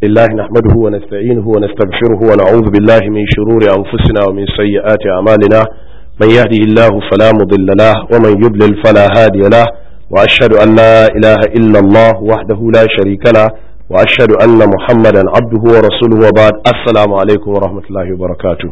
الله نحمده ونستعينه ونستغفره ونعوذ بالله من شرور أنفسنا ومن سيئات أعمالنا من يهده الله فلا مضل له ومن يضلل فلا هادي له وأشهد أن لا إله إلا الله وحده لا شريك له وأشهد أن محمدا عبده ورسوله وبعد السلام عليكم ورحمة الله وبركاته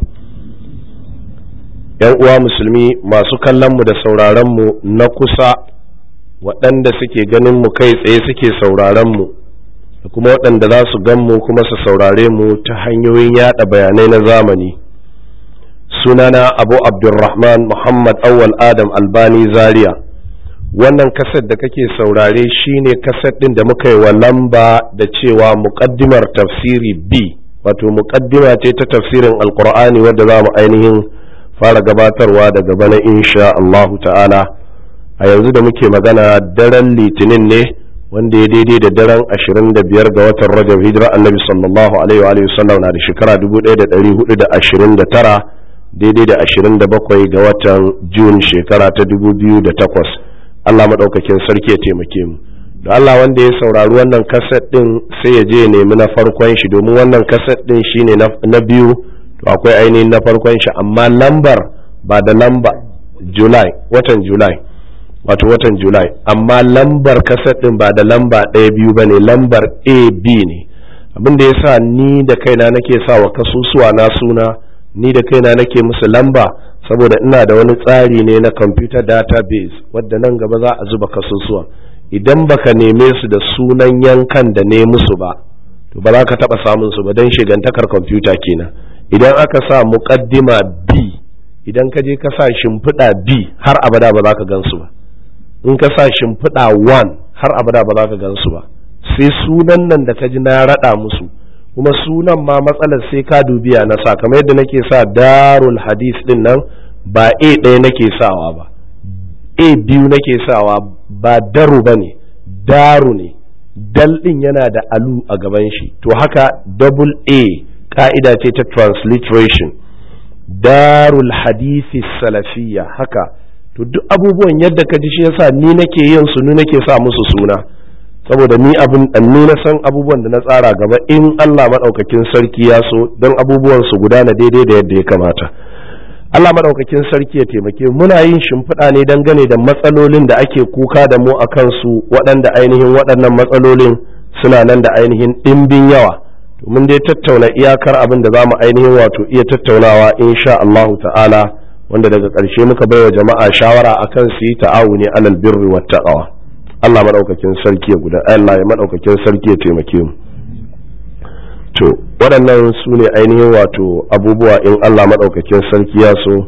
‘Yan uwa musulmi masu kallonmu da sauraronmu na kusa waɗanda suke ganin mu kai tsaye suke sauraronmu da kuma waɗanda za su gan mu kuma su saurare mu ta hanyoyin yada bayanai na zamani sunana abu abdulrahman muhammad awwal adam albani zaria wannan kaset da kake saurare shine kaset ɗin da muka yi wa lamba da cewa muƙaddimar tafsiri b wato muƙaddima ce ta tafsirin alkur'ani wadda za mu ainihin fara gabatarwa daga bana insha Allahu ta'ala a yanzu da muke magana daren litinin ne wanda ya daidai da daren 25 ga watan rajab hijira annabi sallallahu alaihi wa sallam na da shekara 1429 daidai da 27 ga watan jun shekara ta 2008 Allah maɗaukakin sarki ya taimake mu da Allah wanda ya saurari wannan kaset din sai ya je ya nemi na farkon shi domin wannan kaset din shine na biyu to akwai ainihin na farkon shi amma lambar ba da lamba july watan july wato watan july amma lambar kaset din ba da lamba ɗaya biyu ba ne lambar ab ne abin da ya sa ni da kaina nake sa wa kasusuwa na suna ni da kaina nake musu lamba saboda ina da wani tsari ne na computer database wadda nan gaba za a zuba kasusuwa idan baka neme su da sunan yankan da ne musu ba to ba za ka taɓa samun su ba don shigantakar kwamfuta kenan idan aka sa muƙaddima b idan ka je ka sa shimfiɗa b har abada ba za ka gan su ba in ka sa shimfiɗa 1 har abada ba za ka gan su ba sai sunan nan da ka ji na raɗa musu kuma sunan ma matsalar sai ka dubiya na sa kamar yadda nake sa darul hadis din nan ba a ɗaya nake sawa ba a biyu nake sawa ba daru ba ne daru ne dal ɗin yana da alu a gaban shi to haka double a ka'ida ce ta transliteration darul hadisi salafiyya haka to duk abubuwan yadda ka ji shi yasa ni nake yin su ni nake sa musu suna saboda ni abin ni na san abubuwan da na tsara gaba in Allah madaukakin sarki ya so don abubuwan su gudana daidai da yadda ya kamata Allah madaukakin sarki ya taimake muna yin shimfiɗa ne dangane da matsalolin da ake kuka da mu a kansu waɗanda ainihin waɗannan matsalolin suna nan da ainihin ɗimbin yawa mun dai tattauna iyakar abin da za mu ainihin wato iya tattaunawa insha Allahu ta'ala wanda daga ƙarshe muka baiwa jama'a shawara akan su yi ta'awuni alal birri wat taqwa Allah madaukakin sarki ya guda Allah ya madaukakin sarki ya taimake mu to waɗannan su ne ainihin wato abubuwa in Allah madaukakin sarki ya so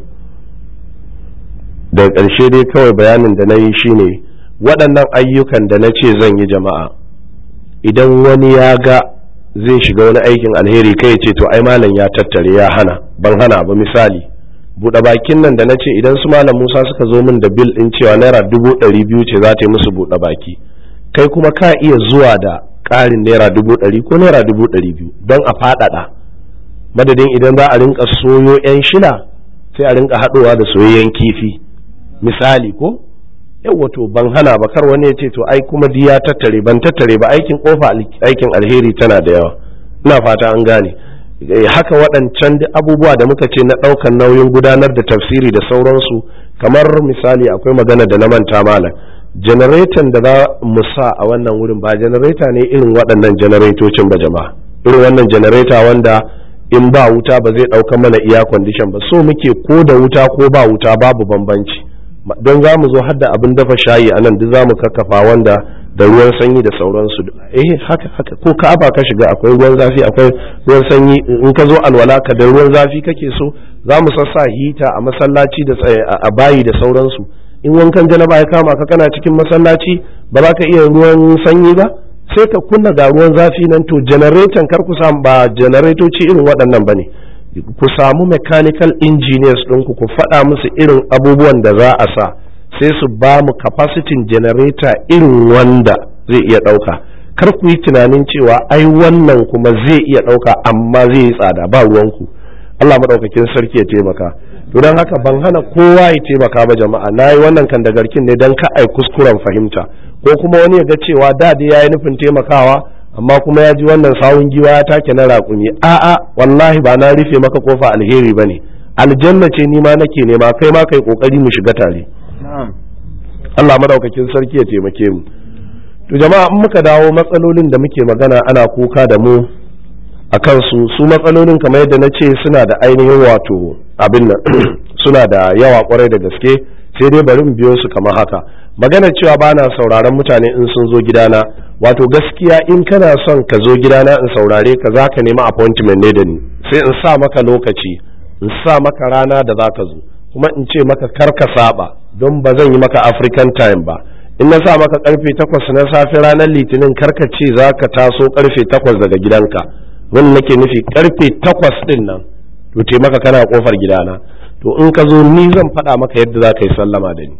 daga ƙarshe dai kawai bayanin da na yi shine waɗannan ayyukan da na ce zan yi jama'a idan wani ya ga zai shiga wani aikin alheri kai ce to ai malam ya tattare ya hana ban hana ba misali buɗe bakin nan da na ce idan su malam musa suka zo min da bil ɗin cewa naira dubu ɗari biyu ce za ta yi musu buɗe baki kai kuma ka iya zuwa da ƙarin naira dubu ɗari ko naira dubu ɗari biyu don a faɗaɗa madadin idan za a rinka soyo 'yan shila sai a rinka haɗowa da soyayyen kifi misali ko yau to ban hana ba kar wani ya ce to ai kuma ya tattare ban tattare ba aikin kofa aikin alheri tana da yawa ina fata an gane haka waɗancan abubuwa da muka ce na ɗaukar nauyin gudanar da tafsiri da sauransu kamar misali akwai magana da na manta malam janareton da za mu sa a wannan wurin ba janareta ne irin waɗannan janaretocin ba jama'a irin wannan janareta wanda in ba wuta ba zai ɗauka mana iya kwandishan ba so muke ko da wuta ko ba wuta babu bambanci don za mu zo har da abin dafa shayi a nan duk za mu kakkafa wanda da ruwan sanyi da sauransu eh haka haka ko ka'aba ka shiga akwai ruwan zafi akwai ruwan sanyi in ka zo alwala ka da ruwan zafi kake so za mu sassa hita a masallaci da a bayi da sauransu in wankan janaba ya kama ka kana cikin masallaci ba za ka iya ruwan sanyi ba sai ka kunna ga ruwan zafi nan to janareton kar ku samu ba janaretoci irin waɗannan ba ne ku samu mechanical engineers ɗinku ku faɗa musu irin abubuwan da za a sa sai su ba mu capacity generator irin wanda zai iya ɗauka kar ku yi tunanin cewa ai wannan kuma zai iya ɗauka amma zai yi tsada ba ruwanku Allah maɗaukakin sarki ya taimaka don haka ban hana kowa ya taimaka ba jama'a na yi wannan kan da garkin ne don ka ai kuskuren fahimta ko kuma wani ya ga cewa da dai ya yi nufin taimakawa amma kuma ya ji wannan sawun giwa ya take na raƙumi a'a wallahi ba na rufe maka kofa alheri ba ne aljanna ce ni ma nake nema kai ma kai kokari mu shiga tare Allah madaukakin sarki ya taimake mu to jama'a in muka dawo matsalolin da muke magana ana kuka da mu a kansu su matsalolin kamar yadda na ce suna da ainihin wato abin nan suna da yawa kwarai da gaske sai dai bari mu biyo su kamar haka magana cewa ba na sauraron mutane in sun zo gidana wato gaskiya in kana son ka zo gidana in saurare ka za ka nemi appointment ne da ni sai in sa maka lokaci in sa maka rana da za ka zo kuma in ce maka kar ka saba don ba zan yi maka african time ba in na sa maka karfe takwas na safe ranar litinin kar ka ce za ka taso karfe takwas daga gidanka wani nake nufi karfe takwas din nan to te maka kana kofar gidana to in ka zo ni zan faɗa maka yadda za ka yi sallama da ni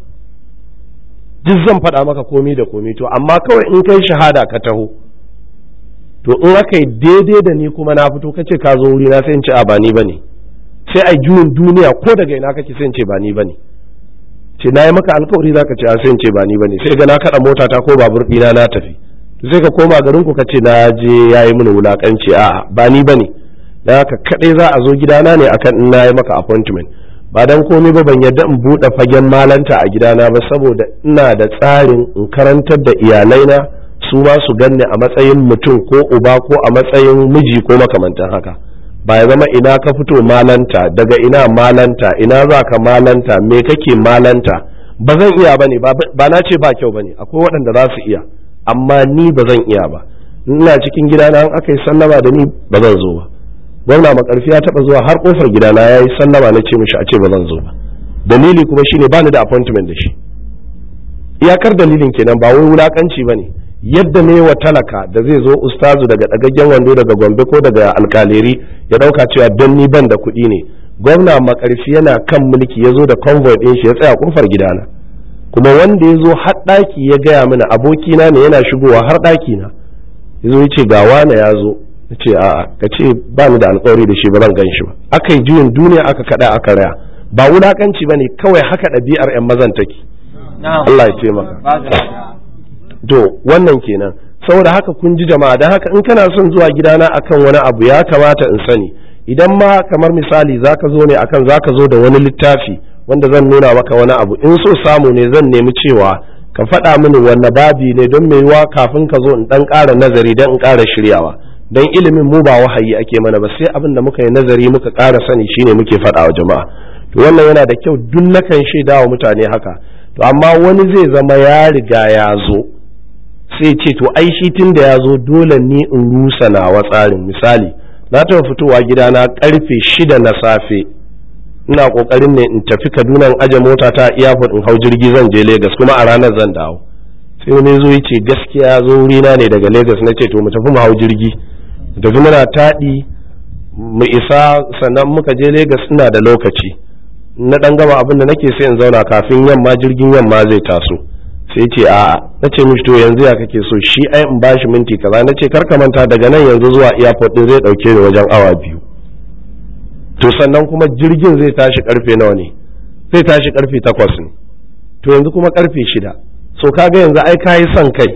duk zan faɗa maka komi da komi to amma kawai in kai shahada ka taho to in aka yi daidai da ni kuma na fito kace ka zo wuri na sai in ce a ba ni bane sai a juyin duniya ko daga ina kake sai in ce ba ni bane ce na yi maka alkawari za ka ce a sai in ce ba ni bane sai ga na kaɗa mota ta ko babur ɗina na tafi to sai ka koma garin ku ka ce na je ya yi mini wulakanci a'a ba ni bane dan haka kaɗai za a zo gidana ne akan in na yi maka appointment ba dan komai ba ban yadda in buɗe fagen malanta a gidana ba saboda ina da tsarin in karantar da iyalaina su ma su ganni a matsayin mutum ko uba ko a matsayin miji ko makamantan haka ba ya zama ina ka fito malanta daga ina malanta ina za ka malanta me kake malanta ba zan iya ba ne ba na ce ba kyau ba ne akwai waɗanda za su iya amma ni ba zan iya ba ina cikin gidana an aka yi sallama da ni ba zan zo ba gwamna makarfi ya taba zuwa har kofar gidana ya yi sallama na ce mishi a ce ba zan zo ba dalili kuma shine bani da appointment da shi iyakar dalilin kenan ba wai wulakanci ba ne yadda ne wa talaka da zai zo ustazu daga dagaggen wando daga gombe ko daga alkaleri ya dauka cewa don ni ban da kuɗi ne gwamna makarfi yana kan mulki ya zo da convoy ɗin shi ya tsaya kofar gidana kuma wanda ya zo har ɗaki ya gaya mana abokina ne yana shigowa har ɗaki na ya zo ya ce ga wane ya zo na ce a'a ka ce ba ni da alkawari da shi ba zan gan shi ba aka yi juyin duniya aka kada aka raya ba wulakanci ba ne kawai haka ɗabi'ar 'yan mazan take Allah ya taimaka to wannan kenan saboda haka kun ji jama'a don haka in kana son zuwa gidana akan wani abu ya kamata in sani idan ma kamar misali zaka zo ne akan zaka zo da wani littafi wanda zan nuna maka wani abu in so samu ne zan nemi cewa ka faɗa mini wanne babi ne don mai yiwa kafin ka zo in ɗan ƙara nazari don in ƙara shiryawa don ilimin mu ba wahayi ake mana ba sai abin da muka yi nazari muka ƙara sani shine muke faɗa wa jama'a to wannan yana da kyau duk nakan shaida wa mutane haka to amma wani zai zama ya riga ya zo sai ce to ai shi tun da ya zo dole ni in rusa nawa tsarin misali na taɓa fitowa gidana karfe shida na safe ina kokarin ne in tafi kaduna in aje mota ta airport in hau jirgi zan je lagos kuma a ranar zan dawo sai wani zo ya ce gaskiya ya zo wurina ne daga lagos na ce to mu tafi mu hau jirgi mu tafi muna taɗi mu isa sannan muka je lagos ina da lokaci na ɗan gama abin da nake sai in zauna kafin yamma jirgin yamma zai taso sai ce a'a na ce mishi to yanzu ya kake so shi ai in bashi minti kaza na ce karka manta daga nan yanzu zuwa airport din zai dauke ni wajen awa biyu to sannan kuma jirgin zai tashi karfe nawa ne zai tashi karfe takwas ne to yanzu kuma karfe shida so kaga yanzu ai kayi son kai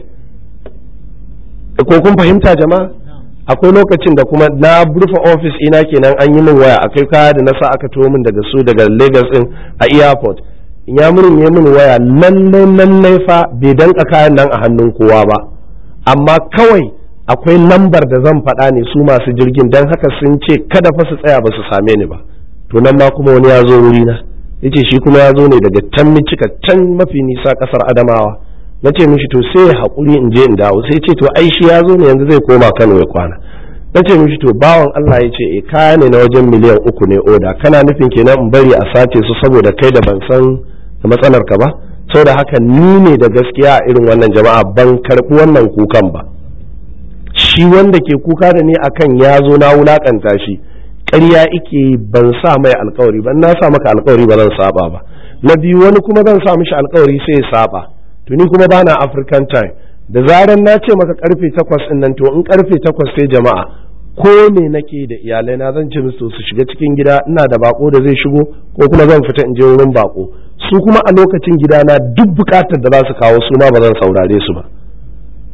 ko kun fahimta jama'a akwai lokacin da kuma na rufe ofis ina kenan an yi min waya akai kaya da na sa aka tuwo min daga su daga lagos din a airport ya mun ya mun waya lallai lallai fa bai danka kayan nan a hannun kowa ba amma kawai akwai lambar da zan faɗa ne su masu jirgin don haka sun ce kada fa su tsaya ba su same ni ba to nan ma kuma wani ya zo wuri na yace shi kuma ya zo ne daga can cika can mafi nisa kasar adamawa na ce mishi to sai ya haƙuri in je in dawo sai ce to ai shi ya zo ne yanzu zai koma kano ya kwana na ce mishi to bawan Allah ya ce e kaya ne na wajen miliyan uku ne oda kana nufin kenan in bari a sace su saboda kai da ban san da matsalar ka ba da haka ni ne da gaskiya a irin wannan jama'a ban karɓi wannan kukan ba shi wanda ke kuka da ni akan ya zo na wulakanta shi ƙarya ike ban sa mai alkawari ban na sa maka alkawari ba zan saba ba na biyu wani kuma zan sa mishi alkawari sai ya saba to ni kuma bana african time da zaran na ce maka karfe takwas ɗin nan to in karfe takwas sai jama'a ko me nake da iyalai na zan ce musu su shiga cikin gida ina da bako da zai shigo ko kuma zan fita in je wurin bako su kuma a lokacin gidana duk bukatar da za su kawo su ma ba zan saurare su ba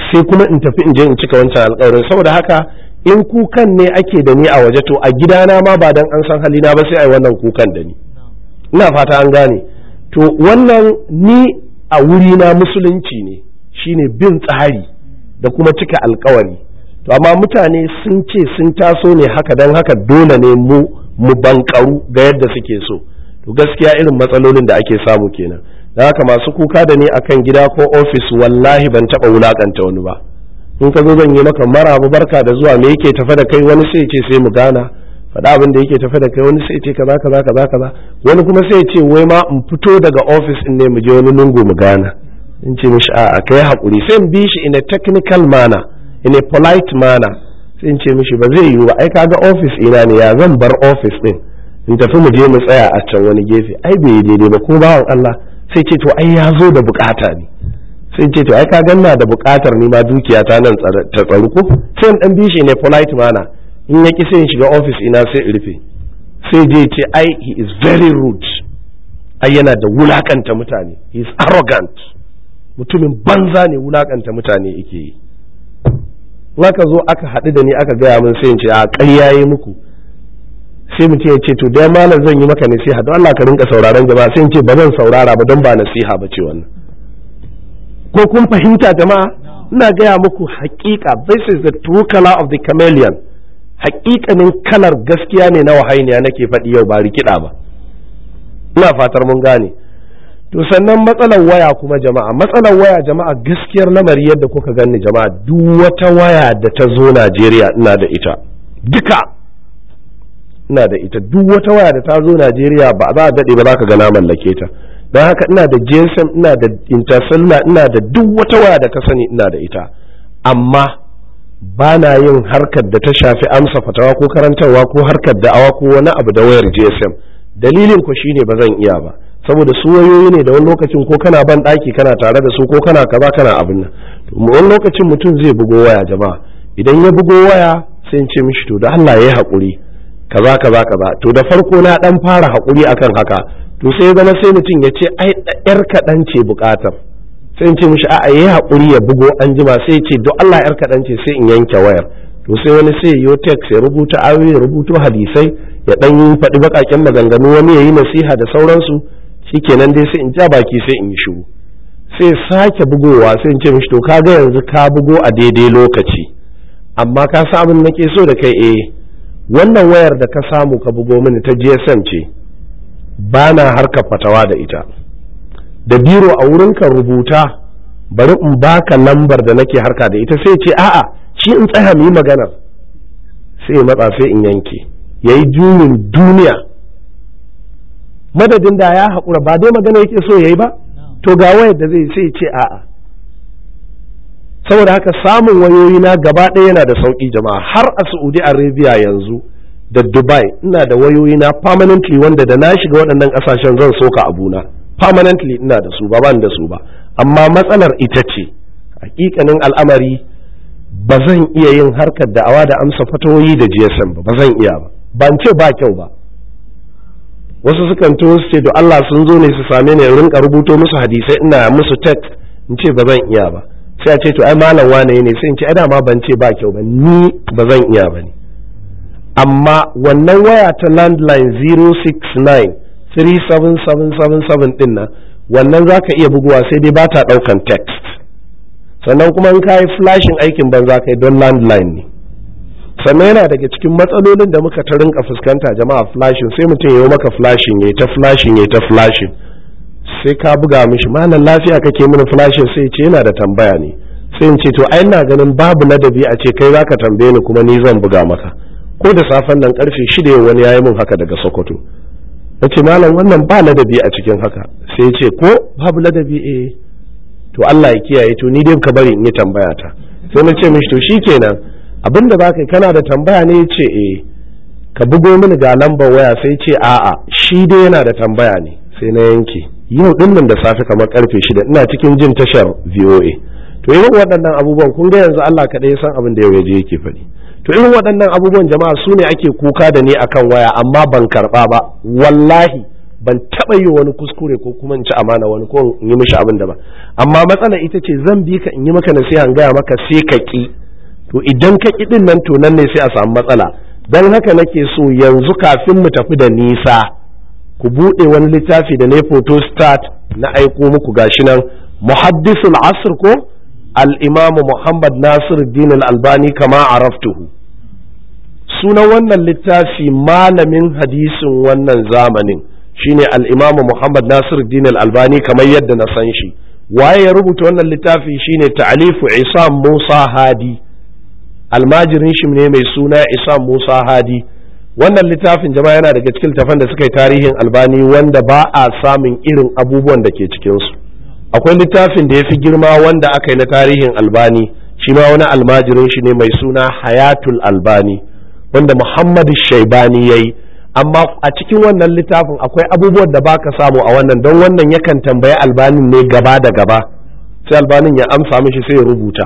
sai kuma in tafi in je in cika wancan alkawarin saboda haka in kukan ne ake da ni a waje to a gidana ma ba dan an san halina ba sai ai wannan kukan da ni ina fata an gane to wannan ni a wurina musulunci ne shine bin tsari da kuma cika alkawari to amma mutane sun ce sun taso ne haka don haka dole ne mu mu bankaru ga yadda suke so to gaskiya irin matsalolin da ake samu kenan da haka masu kuka da ni akan gida ko ofis wallahi ban taba wulakanta wani ba in ka zo zan yi maka marabu barka da zuwa me yake tafe da kai wani sai ce sai mu gana faɗa abin da yake tafe da kai wani sai ce kaza kaza kaza kaza wani kuma sai ce wai ma in fito daga ofis in ne mu je wani lungu mu gana in ce mishi a'a kai hakuri sai in bi shi in a technical manner in a polite manner sai in ce mishi ba zai yiwu ba ai kaga ofis ina ne ya zan bar ofis din in tafi mu je mu tsaya a can wani gefe ai bai yi daidai ba ko bawan Allah sai ce to ai ya zo da bukata ne sai ce to ai ka ganna da bukatar ni ma dukiya ta nan ta tsaru ko sai in dan bi shi ne polite manner in ya ki sai in shiga ofis ina sai in rufe sai je ce ai he is very rude ai yana da wulakanta mutane he is arrogant mutumin banza ne wulakanta mutane yake yi aka zo aka haɗu da ni aka gaya min sai in ce a ƙarya yi muku sai mutum ya ce to dai malam zan yi maka nasiha don Allah ka rinka sauraron jama'a sai in ce ba zan saurara ba don ba nasiha ba ce wannan ko kun fahimta jama'a ina gaya muku haƙiƙa this is the true color of the chameleon haƙiƙanin kalar gaskiya ne na wahainiya nake faɗi yau ba rikida ba ina fatar mun gane to sannan matsalar waya kuma jama'a matsalar waya jama'a gaskiyar lamari yadda kuka gani jama'a duk wata waya da ta zo Najeriya ina da ita duka ina da ita duk wata waya da ta zo Najeriya ba za a daɗe ba za ka ga na mallake ta don haka ina da GSM ina da Intercellular ina da duk wata waya da ka sani ina da ita amma ba na yin harkar da ta shafi amsa fatawa ko karantarwa ko harkar da'awa ko wani abu da wayar GSM dalilin ku shine ba zan iya ba saboda su wayoyi ne da wani lokacin ko kana ban ɗaki kana tare da su ko kana kaza kana abin nan wani lokacin mutum zai bugo waya jama'a idan ya bugo waya sai in ce mishi to da Allah ya yi haƙuri kaza kaza kaza to da farko na dan fara haƙuri akan haka to sai zama sai mutum ya ce ai yar kaɗan ce buƙatar sai in ce mishi a'a yayi haƙuri ya bugo an jima sai ya ce do Allah yar kaɗan ce sai in yanke wayar to sai wani sai yo text ya rubuta ayoyi ya rubuto hadisai ya dan yi faɗi baƙaƙen maganganu wani ya yi nasiha da sauransu shikenan dai sai in ja baki sai in yi shiru sai sake bugowa sai in ce mishi to kaga yanzu ka bugo a daidai lokaci amma ka sa abin nake so da kai eh wannan wayar da ka samu ka bugo mini ta GSM ce ba na harkar fatawa da ita da biro a wurinka rubuta bari in baka lambar da nake harka da ita sai ce a'a shi in tsaya mu yi maganar sai matsa sai in yanke yayi juyin duniya madadin da ya haƙura ba dai magana yake so yayi ba to ga wayar da zai sai ce a'a saboda haka samun wayoyi na gaba ɗaya yana da sauƙi jama'a har a Saudi Arabia yanzu da Dubai ina da wayoyi na permanently wanda da na shiga waɗannan ƙasashen zan soka abuna permanently ina da su ba ban da su ba amma matsalar ita ce hakikanin al'amari ba zan iya yin harkar da'awa da amsa fatawoyi da GSM ba ba zan iya ba ban ce ba kyau ba wasu sukan to su ce to Allah sun zo ne su same ni rinka rubuto musu hadisai ina musu text in ce ba zan iya ba sai a ce to ai malam wane ne sai in ce ai ma ban ce ba kyau ba ni ba zan iya ba ne amma wannan waya ta landline 069 37777 din nan wannan za ka iya buguwa sai dai ba ta ɗaukan text sannan kuma in ka yi flashin aikin ban za ka yi don landline ne sannan yana daga cikin matsalolin da muka ta rinka fuskanta jama'a flashin sai mutum ya yi maka flashin ya ta flashin ya ta flashin sai ka buga mishi malam lafiya kake mini flashin sai ce yana da tambaya ne sai in ce to ai ina ganin babu ladabi a ce kai zaka tambaye ni kuma ni zan buga maka ko da safen nan karfe shida yau wani yayi min haka daga Sokoto nace malam wannan ba ladabi a cikin haka sai ya ce ko babu ladabi eh to Allah ya kiyaye to ni dai ka bari in yi tambaya ta sai na ce mishi to shikenan abinda za ka yi kana da tambaya ne ya ce eh ka bugo mini ga lambar waya sai ce a'a shi dai yana da tambaya ne sai na yanke yau din nan da safe kamar karfe shida ina cikin jin tashar VOA to irin waɗannan abubuwan kun ga yanzu Allah kaɗai ya san abin da yau yaje yake faɗi to irin waɗannan abubuwan jama'a su ne ake kuka da ni akan waya amma ban karɓa ba wallahi ban taɓa yi wani kuskure ko kuma in ci amana wani ko in yi mishi abin da ba amma matsala ita ce zan bi ka in yi maka nasiha in gaya maka sai ka ki to idan ka ki din nan to nan ne sai a samu matsala dan haka nake so yanzu kafin mu tafi da nisa ku buɗe wani littafi da ne photo start na aiko muku gashi nan muhaddisul asr ko al-imam Muhammad Nasir Din al-Albani kama araftuhu sunan wannan littafi malamin hadisin wannan zamanin shine al-imam Muhammad Nasir Din al-Albani kamar yadda na san shi waye ya rubuta wannan littafi shine ta'alifu Isam Musa Hadi almajirin shi ne mai suna Isam Musa Hadi wannan littafin jama'a yana daga cikin littafan da suka yi tarihin albani wanda ba a samun irin abubuwan da ke cikinsu akwai littafin da ya fi girma wanda aka yi na tarihin albani shi ma wani almajirin shi ne mai suna hayatul albani wanda muhammadu shaibani ya yi amma a cikin wannan littafin akwai abubuwan da baka samu a wannan don wannan yakan tambayi albanin ne gaba da gaba sai albanin ya amsa mishi sai ya rubuta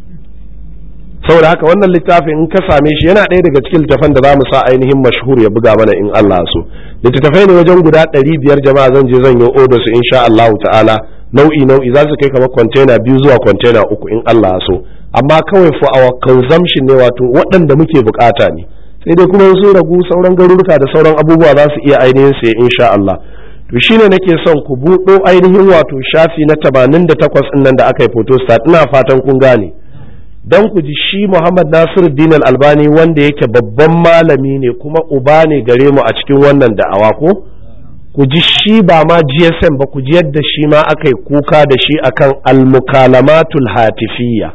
saboda haka wannan littafin in ka same shi yana ɗaya daga cikin littafan da za mu sa ainihin mashhur ya buga mana in Allah so littattafai ne wajen guda ɗari biyar jama'a zan je zan yi odo su insha Allah ta'ala nau'i nau'i za su kai kamar kwantena biyu zuwa kwantena uku in Allah so amma kawai for our consumption ne wato waɗanda muke bukata ne sai dai kuma su ragu sauran garuruka da sauran abubuwa za su iya ainihin sai insha Allah to shine nake son ku buɗo ainihin wato shafi na 88 nan da aka yi photostat ina fatan kun gane don ku ji shi Muhammad Nasiru Din Albani wanda yake babban malami ne kuma uba ne gare mu a cikin wannan da'awa ko ku ji shi ba ma GSM ba ku ji yadda shi ma aka yi kuka da shi akan al-mukalamatul hatifiyya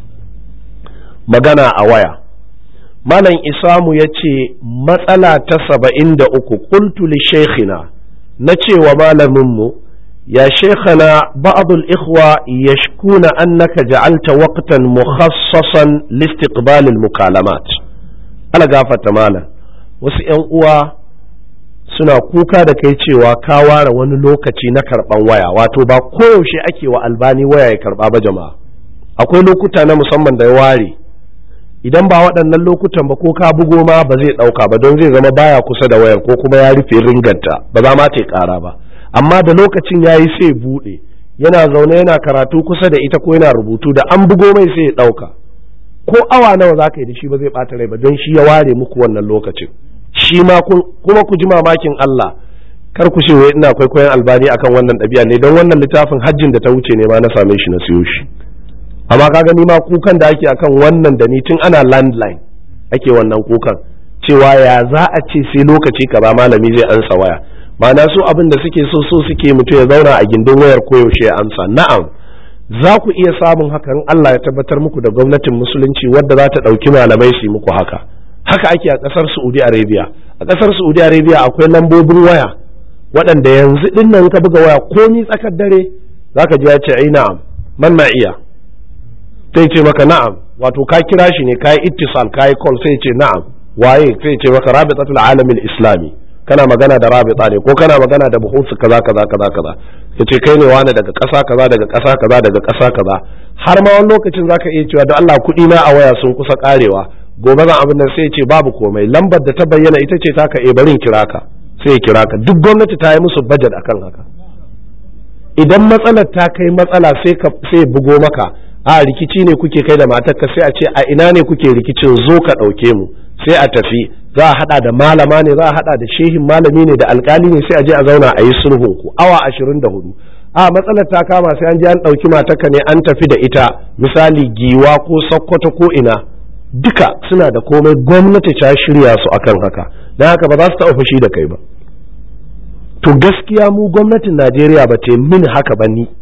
magana a waya malam isamu ya ce matsala ta saba'in da uku qultu li shaykhina na cewa malaminmu يا شيخنا بعض الإخوة يشكون أنك جعلت وقتا مخصصا لاستقبال المكالمات ألا قافة مالا وسئن uwa suna kuka da kai cewa ka ware wani lokaci na karɓan waya wato ba koyaushe ake wa albani waya ya karɓa ba jama'a akwai lokuta na musamman da ya ware idan ba waɗannan lokutan ba ko ka bugo ma ba zai ɗauka ba don zai zama baya kusa da wayar ko kuma ya rufe ringanta ba za ma ta ƙara ba amma da lokacin ya yi sai buɗe yana zaune yana karatu kusa da ita ko yana rubutu da an bugo mai sai ya ɗauka ko awa nawa za ka yi da shi ba zai ɓata rai ba don shi ya ware muku wannan lokacin shi ma kuma ku ji mamakin Allah kar ku ce wai ina kwaikwayon albani akan wannan ɗabi'a ne don wannan littafin hajjin da ta wuce ne ma na same shi na siyo shi amma ka gani ma kukan da ake akan wannan da ni tun ana landline ake wannan kukan cewa ya za a ce sai lokaci kaza malami zai ansa waya ma'ana su abin da suke so so suke mutu ya zauna a gindin wayar koyaushe ya amsa na'am za ku iya samun hakan Allah ya tabbatar muku da gwamnatin musulunci wadda za ta ɗauki malamai su muku haka haka ake a ƙasar Saudi Arabia a ƙasar Saudi Arabia akwai lambobin waya waɗanda yanzu ɗin nan ka buga waya komi tsakar dare zaka ji ya ce ai na'am man na iya sai ce maka na'am wato ka kira shi ne ka yi ittisal ka yi call sai ce na'am waye sai ce maka rabitatul alamin islami kana magana da rabita ne ko kana magana da buhusu kaza kaza kaza kaza yace kai ne wani daga ƙasa kaza daga ƙasa kaza daga ƙasa kaza har ma wani lokacin zaka iya cewa don Allah kuɗi na a waya sun kusa karewa gobe zan abin nan sai ce babu komai lambar da ta bayyana ita ce taka e barin kira ka sai ya kira ka duk gwamnati ta yi musu budget akan haka idan matsalar ta kai matsala sai ka sai bugo maka a rikici ne kuke kai da matarka sai a ce a ina ne kuke rikicin zo ka ɗauke mu sai a tafi za a hada da malama ne za a hada da shehin malami ne da alkali ne sai a je a zauna a yi sulhun ku awa ashirin da hudu a matsalar ta kama sai an je an ɗauki matarka ne an tafi da ita misali giwa ko sokoto ko ina duka suna da komai gwamnati ta shirya su akan haka don haka ba za su taɓa fushi da kai ba to gaskiya mu gwamnatin najeriya ba ta min haka ba ni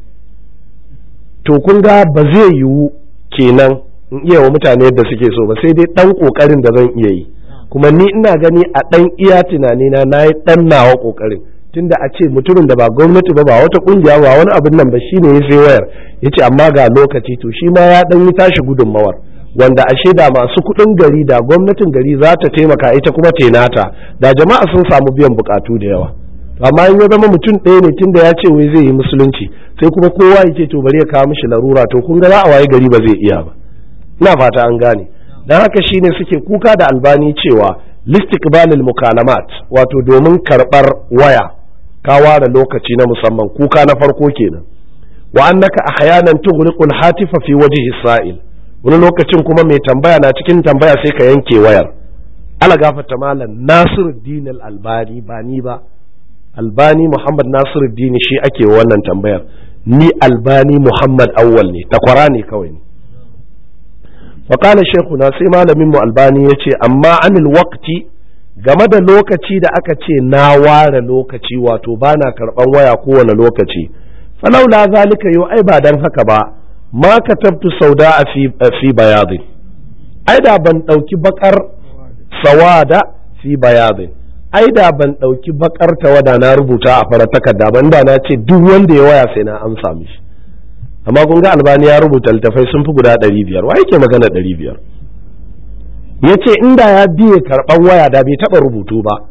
to kun ga ba zai yiwu kenan in iya wa mutane yadda suke so ba sai dai ɗan ƙoƙarin da zan iya yi kuma ni ina gani a ɗan iya tunani na na yi ɗan nawa ƙoƙarin tunda a ce mutumin da ba gwamnati ba ba wata ƙungiya ba wani abin nan ba shine ya sai wayar ya ce amma ga lokaci to shi ma ya ɗan yi tashi gudunmawar wanda ashe da masu kuɗin gari da gwamnatin gari za ta taimaka ita kuma tenata da jama'a sun samu biyan buƙatu da yawa amma in ya zama mutum ɗaya ne tunda ya ce wai zai yi musulunci sai kuma kowa yake to bari ya kawo mishi larura to kun ga za a waye gari ba zai iya ba ina fata an gane don haka shine suke kuka da albani cewa listikbalil mukalamat wato domin karɓar waya ka ware lokaci na musamman kuka na farko kenan wa annaka ahyanan tughliqul hatifa fi wajhi sa'il wani lokacin kuma mai tambaya na cikin tambaya sai ka yanke wayar ala gafarta malam nasiruddin al-albani ba ni ba albani muhammad nasiruddin shi ake wannan tambayar ni albani muhammad awwal ne takwara ne kawai ne faƙala shekuna sai malamin mu albani ya ce amma anil waqti game da lokaci da aka ce na ware lokaci wato ba na karɓan waya kowane lokaci falaula zalika yau ai ba dan haka ba ma katabtu sauda a fi bayadin ai da ban ɗauki bakar sawada fi bayadin ai da ban ɗauki bakar tawada na rubuta a fara takarda ban da na ce duk wanda ya waya sai na amsa mishi amma kun ga albani ya rubuta littafai sun fi guda ɗari biyar wa yake magana ɗari biyar ya ce inda ya biye karɓar waya da bai taɓa rubutu ba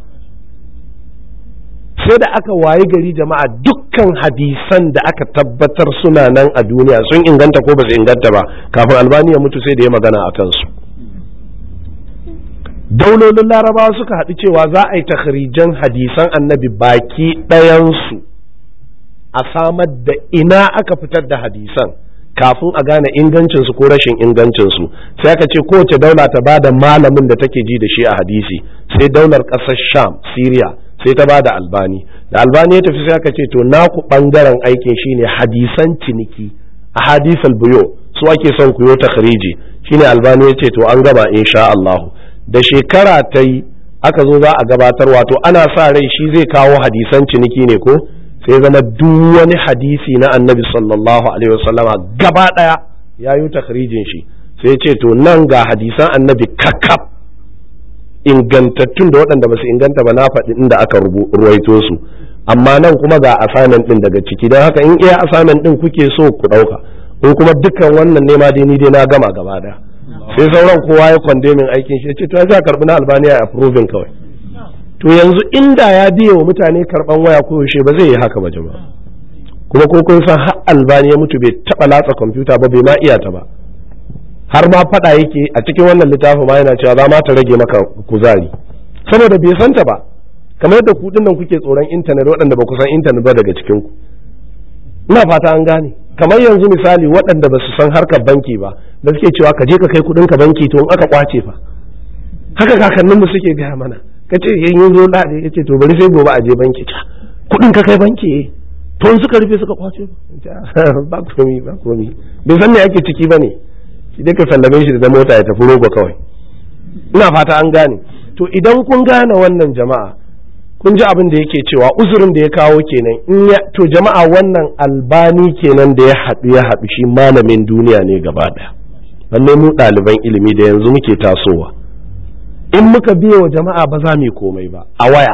sai da aka wayi gari jama'a dukkan hadisan da aka tabbatar suna nan a duniya sun inganta ko ba su inganta ba kafin albani ya mutu sai da ya magana a kansu daulolin larabawa suka haɗu cewa za a yi takharijan hadisan annabi baki ɗayansu a samar da ina aka fitar da hadisan kafin a gane ingancinsu ko rashin ingancinsu sai aka ce kowace daula ta ba da malamin da take ji da shi a hadisi sai daular ƙasar sham syria sai ta ba da albani da albani ya tafi sai aka ce to naku ɓangaren aikin shine hadisan ciniki a hadisal buyo su ake son ku yo takhriji shine albani ya ce to an gama insha Allah da shekara ta yi aka zo za a gabatar wato ana sa rai shi zai kawo hadisan ciniki ne ko sai zama duk wani hadisi na annabi sallallahu alaihi wasallama gaba daya ya yi takhrijin shi sai ce to nan ga hadisan annabi kakaf ingantattun da waɗanda ba su inganta ba na faɗi inda aka ruwaito su amma nan kuma ga assignment din daga ciki don haka in iya assignment din kuke so ku ɗauka in kuma dukkan wannan nema dai ni dai na gama gaba daya sai sauran kowa ya kwandemin aikin shi ya ce to ya za karɓi na albaniya a approving kawai to yanzu inda ya biye wa mutane karban waya ko yaushe ba zai yi haka ba jama'a kuma ko kun san har albani ya mutu bai taba latsa kwamfuta ba bai ma iya ta ba har ma fada yake a cikin wannan littafin ma yana cewa za ma ta rage maka kuzari saboda bai san ta ba kamar yadda ku nan kuke tsoron intanet waɗanda ba ku san intanet ba daga cikin ku ina fata an gane kamar yanzu misali waɗanda ba su san harkar banki ba da suke cewa ka je ka kai kuɗin ka banki to in aka kwace fa haka kakanninmu suke gaya mana ka ce yin yin zo lade ya ce to bari sai gobe a je banki ta kudin ka kai banki to in suka rufe suka kwace ba komi ba komi bai san me ake ciki ba ne shi dai ka sallame shi da mota ya tafi rogo kawai ina fata an gane to idan kun gane wannan jama'a kun ji abin da yake cewa uzurin da ya kawo kenan in ya to jama'a wannan albani kenan da ya haɗu ya haɗu shi malamin duniya ne gaba ɗaya lallai mu ɗaliban ilimi da yanzu muke tasowa in muka biye wa jama'a ba za mu yi komai ba a waya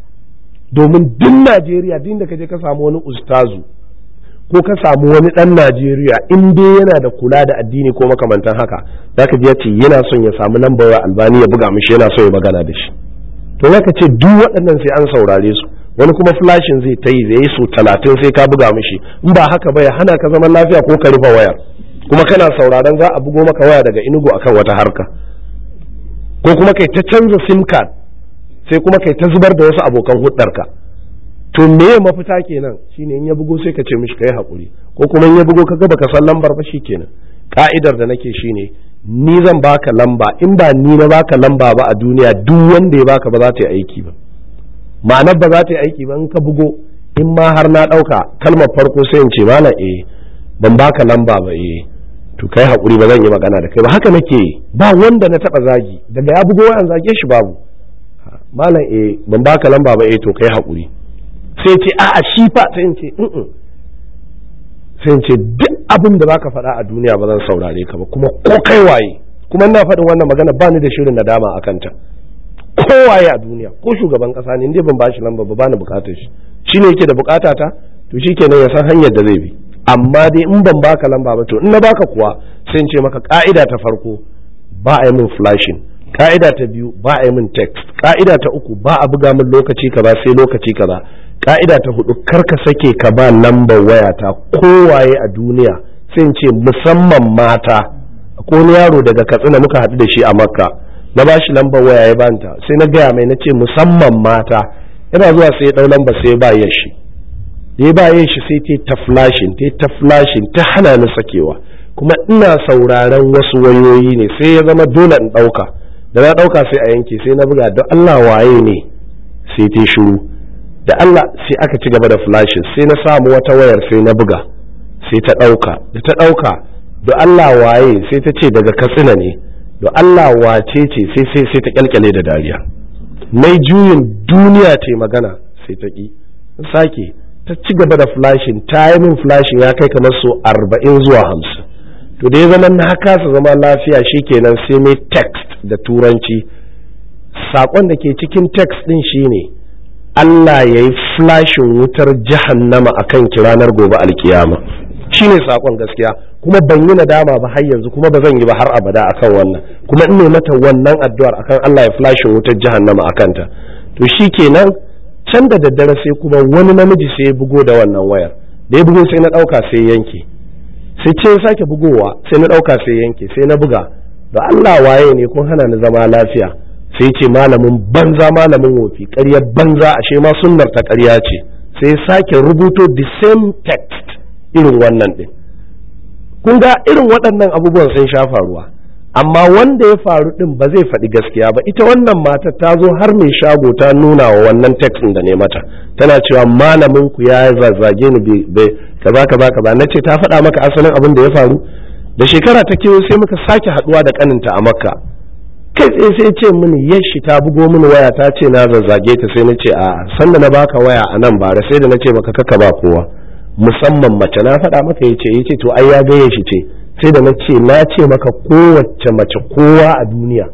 domin duk Najeriya duk da ka je ka samu wani ustazu ko ka samu wani ɗan Najeriya in dai yana da kula da addini ko makamantan haka zaka ji ya ce yana son ya samu lambar wa albani ya buga mishi yana so ya magana da shi to zaka ce duk waɗannan sai an saurare su wani kuma flashin zai ta yi zai yi su talatin sai ka buga mishi in ba haka ba ya hana ka zaman lafiya ko ka rufe wayar kuma kana sauraron za a bugo maka waya daga inugu akan wata harka ko kuma kai ta canza sim card sai kuma kai ta zubar da wasu abokan hudarka to me mafita kenan shine in ya bugo sai ka ce mishi kai hakuri ko kuma in ya bugo ka ga baka san lambar ba kenan ka'idar da nake shine ni zan baka lamba in ba ni na baka lamba ba a duniya duk wanda ya baka ba za ta yi aiki ba ma'anar ba za ta yi aiki ba in ka bugo in ma har na ɗauka kalmar farko sai in ce mana eh ban baka lamba ba eh to kai hakuri ba zan yi magana da kai ba haka nake ba wanda na taba zagi daga ya bugo wayan zage shi babu malam eh ban baka lamba ba eh to kai hakuri sai ce a a shi fa sai in ce in sai in ce duk abin da baka faɗa a duniya ba zan saurare ka ba kuma ko kai waye kuma ina faɗin wannan magana ba ni da shirin nadama a kanta ko waye a duniya ko shugaban ƙasa ne inda ban bashi lamba ba ba ni bukatar shi shine yake da bukata ta to shikenan ya san hanyar da zai bi amma dai in ban baka lamba ba to in na baka kuwa sai in ce maka ka'ida ta farko ba a yi min flashing ka'ida ta biyu ba a yi min text ka'ida ta uku ba a buga min lokaci kaza sai lokaci kaza ka'ida ta hudu kar ka sake ka ba lambar wayata kowaye a duniya sai in ce musamman mata ko wani yaro daga katsina muka haɗu da shi a makka na ba shi lambar waya ya banta sai na gaya mai na ce musamman mata yana zuwa sai ya ɗau lamba sai ya ba ya shi da ya ba ya shi sai ta ta flashin ta ta flashin ta hana ni sakewa kuma ina sauraron wasu wayoyi ne sai ya zama dole in ɗauka da na ɗauka sai a yanke sai na buga don Allah waye ne sai ta shiru da Allah sai aka ci gaba da flashin sai na samu wata wayar sai na buga sai ta ɗauka da ta ɗauka da Allah waye sai ta ce daga katsina ne da Allah wace ce sai sai sai ta kyalkyale da dariya mai juyin duniya ce magana sai ta ƙi sake ta ci gaba da flashin ta yi min flashin ya kai kamar so arba'in zuwa hamsin to da ya zama na kasa zama lafiya shikenan sai mai text da turanci saƙon da ke cikin text ɗin shine Allah ya yi flashin wutar jahannama a kan ranar gobe alkiyama shine saƙon gaskiya kuma ban yi nadama ba har yanzu kuma ba zan yi ba har abada akan wannan kuma in ne mata wannan addu'ar akan Allah ya flashin wutar jahannama a kanta to shikenan can da daddare sai kuma wani namiji sai ya bugo da wannan wayar da ya bugo sai na ɗauka sai yanke sai ce ya sake bugowa sai na ɗauka sai yanke sai na buga da Allah waye ne kun hana ni zama lafiya sai ce malamin banza malamin wofi ƙaryar banza ashe ma sunnar ta ƙarya ce sai sake rubuto the same text irin wannan ɗin kun ga irin waɗannan abubuwan sun sha faruwa amma wanda ya faru ɗin ba zai faɗi gaskiya ba ita wannan matar ta zo har mai shago ta nuna wa wannan text da ne mata tana cewa malamin ku ya zazzage ni bai kaza kaza kaza na ce ta faɗa maka asalin abin da ya faru da shekara ta kewo sai muka sake haɗuwa da kaninta a makka kai tsaye sai ce mini yashi ta bugo mini waya ta ce na zazzage ta sai na ce a sanda na baka waya a nan bara sai da na ce maka kaka ba kowa musamman mace na faɗa maka ya ce ya ce to ai ya gaye shi ce sai da na ce na ce maka kowace mace kowa a duniya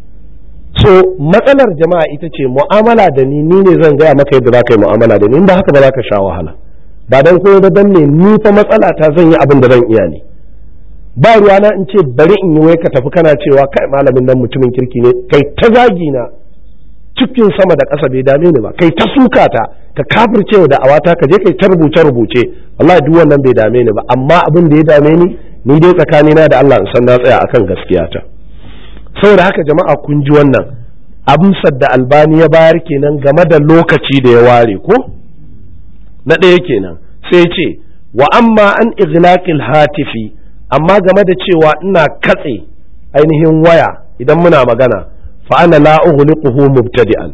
so matsalar jama'a ita ce mu'amala da ni ni ne zan gaya maka yadda za ka yi mu'amala da ni in ba haka ba za ka sha wahala ba dan koyo ba dan ne ni fa matsala ta zan yi abin da zan iya ne ba ruwana in ce bari in yi wai ka tafi kana cewa kai malamin nan mutumin kirki ne kai ta zagi na cikin sama da ƙasa bai dame ni ba kai ta suka ta ka kafirce da awata ka je kai ta rubuce rubuce wallahi duk wannan bai dame ni ba amma abin da ya dame ni ni dai tsakanina da Allah in san na tsaya akan gaskiya ta saboda haka jama'a kun ji wannan amsar da albani ya bayar kenan game da lokaci da ya ware ko na ɗaya kenan sai ce wa amma an ighlaqil hatifi amma game da cewa ina katse ainihin waya idan muna magana fa ana la ughliquhu mubtadi'an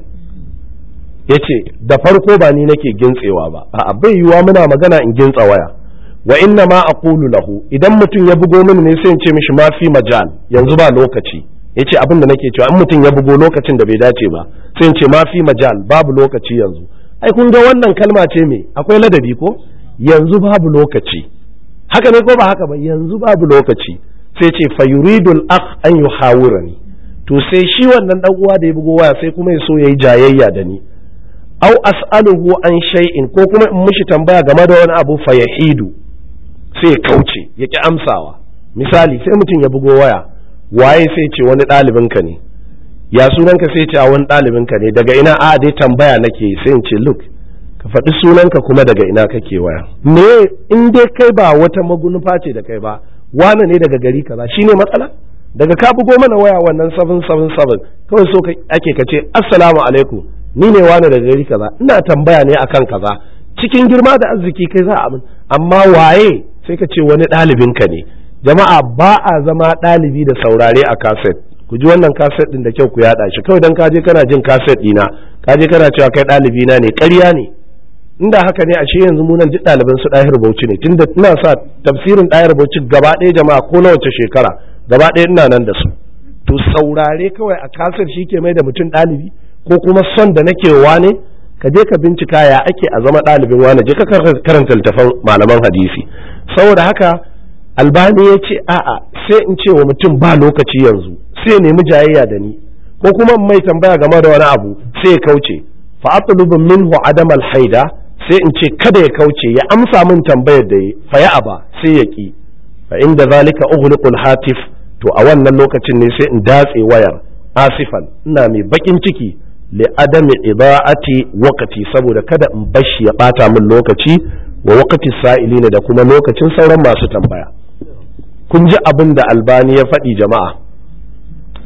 yace da farko ba ni nake gintsewa ba a'a bai yiwa muna magana in gintsa waya wa inna ma aqulu lahu idan mutum ya bugo mini ne sai in ce mishi ma fi majal yanzu ba lokaci yace abin da nake cewa in mutum ya bugo lokacin da bai dace ba sai in ce ma fi majal babu lokaci yanzu ai kun ga wannan kalma ce me akwai ladabi ko yanzu babu lokaci haka ne ko ba haka ba yanzu babu lokaci sai ce fa yuridul akh an yuhawirani to sai shi wannan dan uwa da ya bugo waya sai kuma ya so yayi jayayya da ni au as'aluhu an shay'in ko kuma in mishi tambaya game da wani abu fa yahidu sai ya kauce ya ki amsawa misali sai mutum ya bugo waya waye sai ce wani ɗalibin ka ne ya sunanka sai ce a wani ɗalibin ka ne daga ina a dai tambaya nake sai in ce look ka faɗi sunanka kuma daga ina kake waya me in dai kai ba wata magunufa ce da kai ba wane ne daga gari kaza shine matsala daga ka bugo mana waya wannan 777 kawai so ake ka ce assalamu alaikum ni ne wane daga gari kaza ina tambaya ne akan kaza cikin girma da arziki kai za a amin amma waye sai ka ce wani ɗalibin ka ne jama'a ba a zama ɗalibi da saurare a kaset ku ji wannan kaset ɗin da kyau ku yaɗa shi kawai dan ka je kana jin kaset ɗina ka je kana cewa kai ɗalibi na ne ƙarya ne inda haka ne ashe yanzu mu nan duk ɗaliban su ɗahir bauchi ne tunda ina sa tafsirin ɗahir bauchi gaba ɗaya jama'a ko na wace shekara gaba ɗaya ina nan da su to saurare kawai a kasar shi ke mai da mutum ɗalibi ko kuma son da nake wane ka je ka bincika ya ake a zama ɗalibin wane je ka karanta littafan malaman hadisi saboda haka albani ya ce a'a sai in ce wa mutum ba lokaci yanzu sai nemi jayayya da ni ko kuma mai tambaya game da wani abu sai ya kauce fa atlubu minhu adam al-haida sai in ce kada ya kauce ya amsa min tambayar da yi fa ya aba sai ya ki fa inda zalika ughliqul hatif to a wannan lokacin ne sai in datse wayar asifan ina mai bakin ciki li adami idaati waqti saboda kada in bashi ya bata min lokaci wa waqti sa'ilina da kuma lokacin sauran masu tambaya kun ji abin da albani ya faɗi jama'a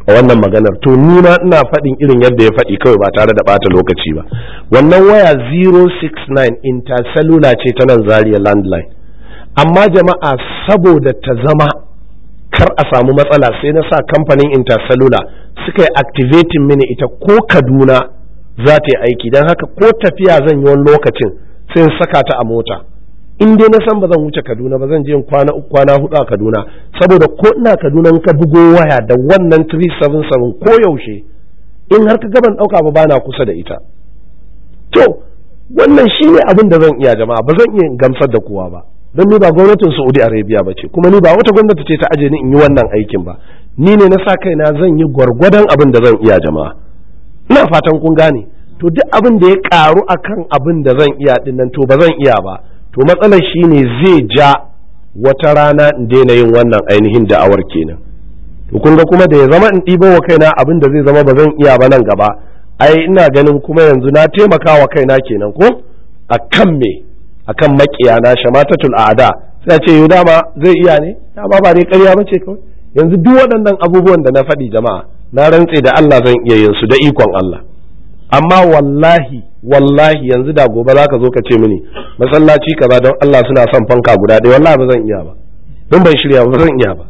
a wannan maganar to ni ma ina faɗin irin yadda ya faɗi kawai ba tare da ɓata lokaci ba wannan waya 069 intercellular ce ta nan zaria landline amma jama'a saboda ta zama kar a samu matsala sai na sa kamfanin intercellular suka yi activating mini ita ko kaduna za ta yi aiki don haka ko tafiya zan yi wani lokacin sai in saka ta a mota in dai na san ba zan wuce kaduna ba zan je in kwana uku kwana hudu a kaduna saboda ko ina kaduna ka bugo waya da wannan 377 ko yaushe in har ka gaban dauka ba bana kusa da ita to wannan shine abin da zan iya jama'a ba zan iya gamsar da kowa ba don ni ba gwamnatin Saudi Arabia ba ce kuma ni ba wata gwamnati ce ta aje ni in yi wannan aikin ba ni ne na sa kaina zan yi gwargwadon abin da zan iya jama'a ina fatan kun gane to duk abin da ya karu akan abin da zan iya dinnan to ba zan iya ba to matsalar shine zai ja wata rana in daina yin wannan ainihin da'awar kenan to kun ga kuma da ya zama in ɗibo wa kaina abin da zai zama ba zan iya ba nan gaba ai ina ganin kuma yanzu na taimaka wa kaina kenan ko akan me akan makiya na shamatatul a'da sai ce yau dama zai iya ne dama ba dai ƙarya bace kawai yanzu duk waɗannan abubuwan da na faɗi jama'a na rantse da Allah zan iya yin su da ikon Allah amma wallahi wallahi yanzu da gobe zaka zo ka ce mini masallaci kaza don Allah suna son fanka guda ɗaya wallahi ba zan iya ba don ban shirya ba zan iya ba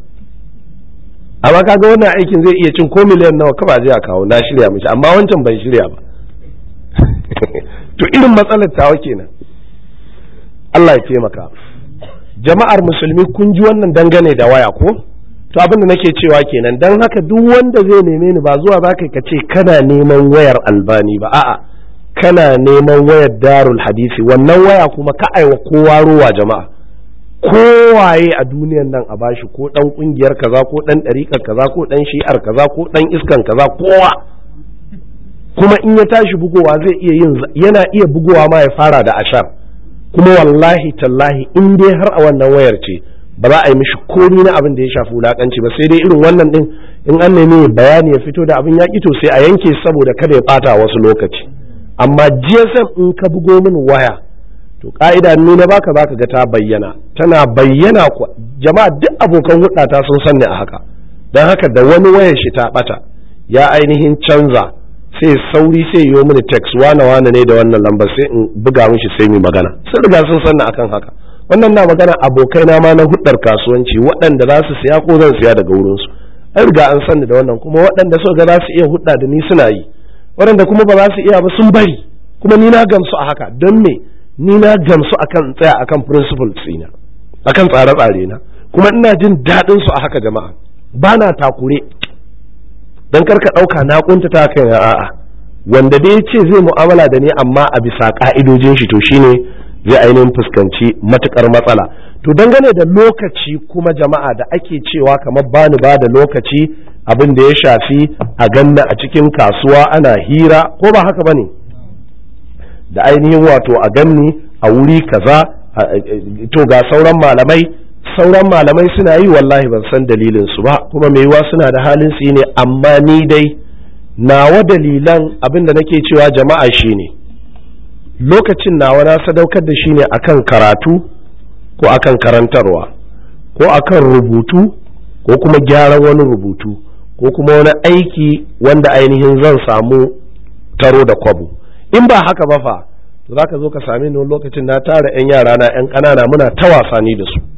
amma kaga wannan aikin zai iya cin ko miliyan nawa ka ba je a kawo na shirya mishi amma wancan ban shirya ba to irin matsalar tawa kenan Allah ya taimaka jama'ar musulmi kun ji wannan dangane da waya ko to abin da nake cewa kenan dan haka duk wanda zai neme ni ba zuwa za ka ce kana neman wayar albani ba a'a kana neman wayar darul hadisi wannan waya kuma ka aiwa kowa ruwa jama'a kowaye a duniyan nan a bashi ko dan kungiyar kaza ko dan ɗariƙar kaza ko dan shi'ar kaza ko dan iskan kaza kowa kuma in ya tashi bugowa zai iya yin yana iya bugowa ma ya fara da ashar kuma wallahi tallahi in dai har a wannan wayar ce ba za a yi mishi komi na abin da ya shafi wulakanci ba sai dai irin wannan din in an nemi bayani ya fito da abin ya to sai a yanke saboda kada ya bata wasu lokaci amma GSM in ka bugo min waya to ka'ida ni na baka zaka ga ta bayyana tana bayyana ku jama'a duk abokan hudata sun sanni a haka don haka da wani wayar shi ta bata ya ainihin canza sai sauri sai yi mini text wane wane ne da wannan lambar sai in buga mishi sai mu magana sun riga sun sanni akan haka wannan na magana abokai na ma na hudar kasuwanci waɗanda za su siya ko zan siya daga wurin su an riga an sanni da wannan kuma waɗanda suka ga za su iya hudda da ni suna yi waɗanda kuma ba za su iya ba sun bari kuma ni na gamsu a haka don me ni na gamsu akan tsaya akan principle tsina akan tsare-tsare na kuma ina jin daɗin su a haka jama'a ba na takure dan karka ɗauka na kuntata kai na a'a wanda dai ce zai mu'amala da ni amma a bisa ka'idojin shi to shine zai ainihin fuskanci matukar matsala to dangane da lokaci kuma jama'a da ake cewa kamar bani ba da lokaci abin da ya shafi a ganna a cikin kasuwa ana hira ko ba haka bane da ainihin wato a ganni a wuri kaza to ga sauran malamai sauran malamai suna yi wallahi ban san dalilin su ba kuma mai yiwa suna da halin su ne amma ni dai nawa dalilan abin da nake cewa jama'a shine lokacin nawa na sadaukar da shi ne akan karatu ko akan karantarwa ko akan rubutu ko kuma gyaran wani rubutu ko kuma wani aiki wanda ainihin zan samu taro da kwabo in ba haka ba fa to za ka zo ka same ni lokacin na tara 'yan yara na 'yan ƙanana muna ta wasani da su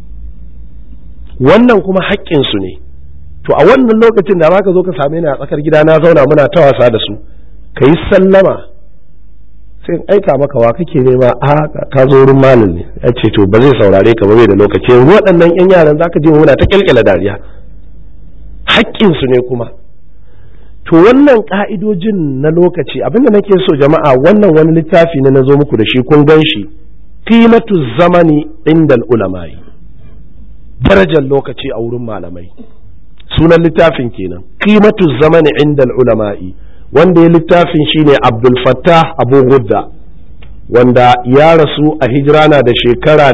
wannan kuma haƙƙinsu ne to a wannan lokacin da ka zo ka same ni a tsakar gida na zauna muna ta wasa da su ka yi sallama sai aika maka wa kake nema a ka zo wurin malam ne ya ce to ba zai saurare ka ba bai da lokaci waɗannan 'yan yaran za ka je muna ta kyalkyala dariya haƙƙinsu ne kuma to wannan ka'idojin na lokaci abinda nake so jama'a wannan wani littafi ne na zo muku da shi kun gan shi qimatu zamani indal ulama'i darajar lokaci a wurin malamai sunan littafin kenan qimatu zamani indal ulama'i wanda ya littafin shine abdul fattah abu gudda wanda ya rasu a hijira na da shekara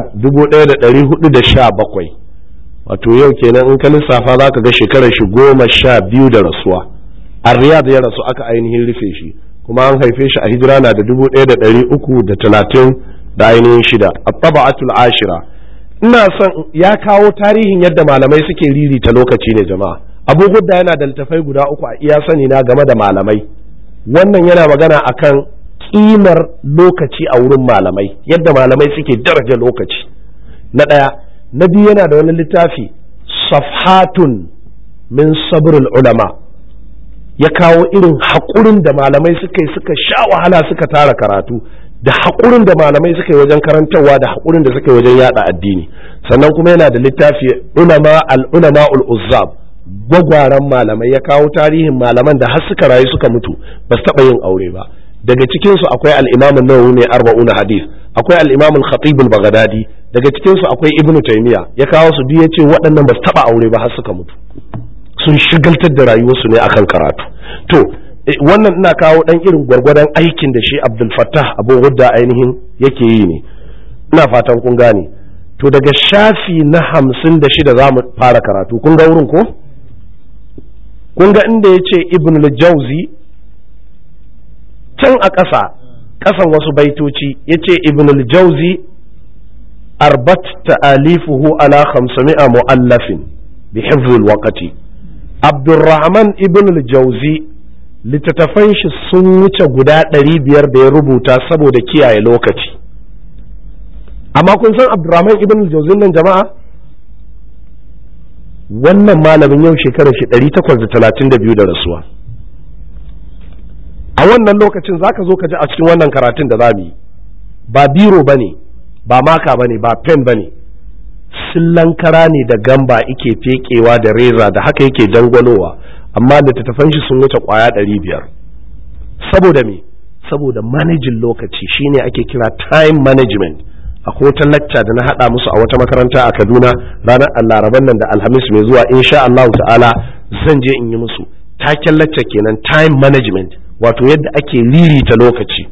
1417 wato yau kenan in ka lissafa za ka ga shekarar shi goma sha biyu da rasuwa a riyad ya rasu aka ainihin rufe shi kuma an haife shi a hijira na da dubu ɗaya da ɗari uku da talatin da ainihin shida a taba'atul ashira ina son ya kawo tarihin yadda malamai suke ririta lokaci ne jama'a abu hudda yana da littafai guda uku a iya sani na game da malamai wannan yana magana akan kimar lokaci a wurin malamai yadda malamai suke daraja lokaci na ɗaya na biyu yana da wani littafi safhatun min sabrul ulama ya kawo irin haƙurin da malamai suka yi suka sha wahala suka tara karatu da haƙurin da malamai suka yi wajen karantarwa da haƙurin da suka yi wajen yada addini sannan kuma yana da littafi ulama al-ulama ul-uzzab gwagwaran malamai ya kawo tarihin malaman da har suka rayu suka mutu ba su taɓa yin aure ba daga cikin su akwai al-imam an-nawawi ne arba'una hadith akwai al-imam al-khatib al-baghdadi daga cikin su akwai ibn taymiya ya kawo su duk yace waɗannan ba su taɓa aure ba har suka mutu sun shigaltar da rayuwarsu ne akan karatu to wannan ina kawo dan irin gwargwadon aikin da shi Abdul Fattah Abu Hudda ainihin yake yi ne ina fatan kun gane to daga shafi na hamsin da shida za mu fara karatu kun ga wurin ko kun ga inda ya ce Ibn al-Jawzi can a ƙasa ƙasan wasu baitoci ya ce Ibn al-Jawzi arbat ta'alifuhu ala 500 mu'allafin bi hifzil waqti Abdurrahman Ibn al-Jawzi littattafan shi sun wuce guda ɗari biyar da ya rubuta saboda kiyaye lokaci amma kun san abdurrahman ibn jauzin nan jama'a wannan malamin yau shekarar shi ɗari takwas da talatin da biyu da rasuwa a wannan lokacin za ka zo ka ji a cikin wannan karatun da za mu yi ba biro ba ne ba maka ba ne ba pen ba ne sillankara ne da gamba ike fekewa da reza da haka yake dangwalowa amma littattafan shi sun wuce kwaya ɗari biyar saboda me saboda manajin lokaci shine ake kira time management akwai wata lacca da na haɗa musu a wata makaranta a kaduna ranar laraban nan da alhamis mai zuwa insha Allah ta'ala zan je in yi musu taken lacca kenan time management wato yadda ake ririta lokaci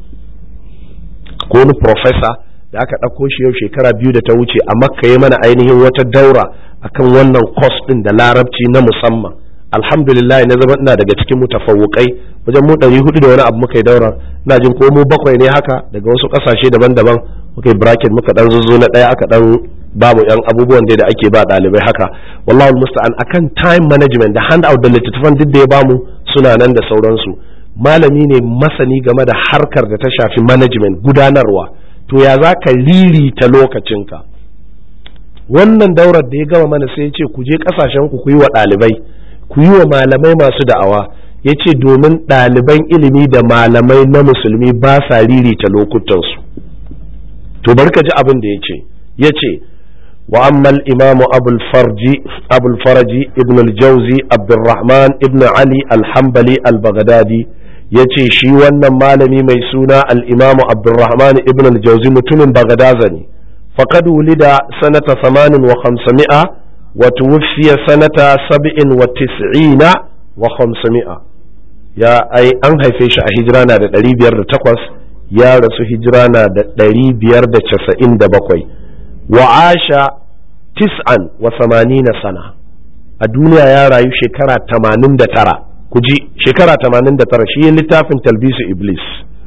ko wani professor da aka ɗauko shi yau shekara biyu da ta wuce a makka ya mana ainihin wata daura akan wannan course ɗin da larabci na musamman alhamdulillah na zama ina daga cikin mutafawukai wajen mu ɗari hudu da wani abu muka yi daura ina jin ko mu bakwai ne haka daga wasu ƙasashe daban-daban muka yi bracket muka ɗan zuzzo na ɗaya aka ɗan babu yan abubuwan da ake ba ɗalibai haka wallahi musta'an akan time management da hand out da littattafan duk da ya bamu suna nan da sauransu malami ne masani game da harkar da ta shafi management gudanarwa to ya za ka ririta lokacinka wannan daurar da ya gama mana sai ya ce ku je kasashen ku ku yi wa ɗalibai ku yi wa malamai masu da'awa ya ce domin ɗaliban ilimi da malamai na musulmi ba sa ririta lokutansu to bari ka ji abin da ya ce ya ce wa ammal imamu abul farji ibn al-jauzi abdurrahman ibn ali al-hambali al-baghdadi ya ce shi wannan malami mai suna al-imamu abdurrahman ibn al-jauzi mutumin bagadaza ne faqad wulida sanata 58 وتوفي سنة سبع وتسعين وخمسمائة يا أي أن هيفيش هجرانا دا دري بيار دا تقوس يا رسو هجرانا دا دري بيار دا تسعين دا بقوي وعاش تسعا وثمانين سنة الدنيا يا رايو شكرا تمانين دا ترى كجي شكرا تمانين دا ترى شيء littafin talbisu iblis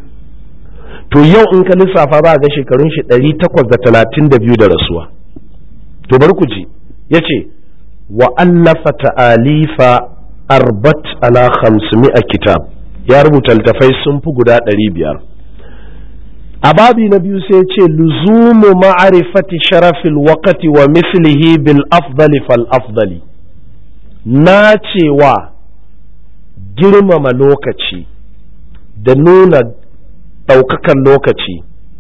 to yau in ka lissafa ba ga shekarun shi 832 da rasuwa to bari ku ji ya ce wa allafa ta'alifa arbat ala a kitab ya rubuta littafai sun fi guda ɗari biyar a babi na biyu sai ce luzumu ma'arifati sharafil wakati wa mislihi bil afdali fal afdali na cewa girmama lokaci da nuna ɗaukakan lokaci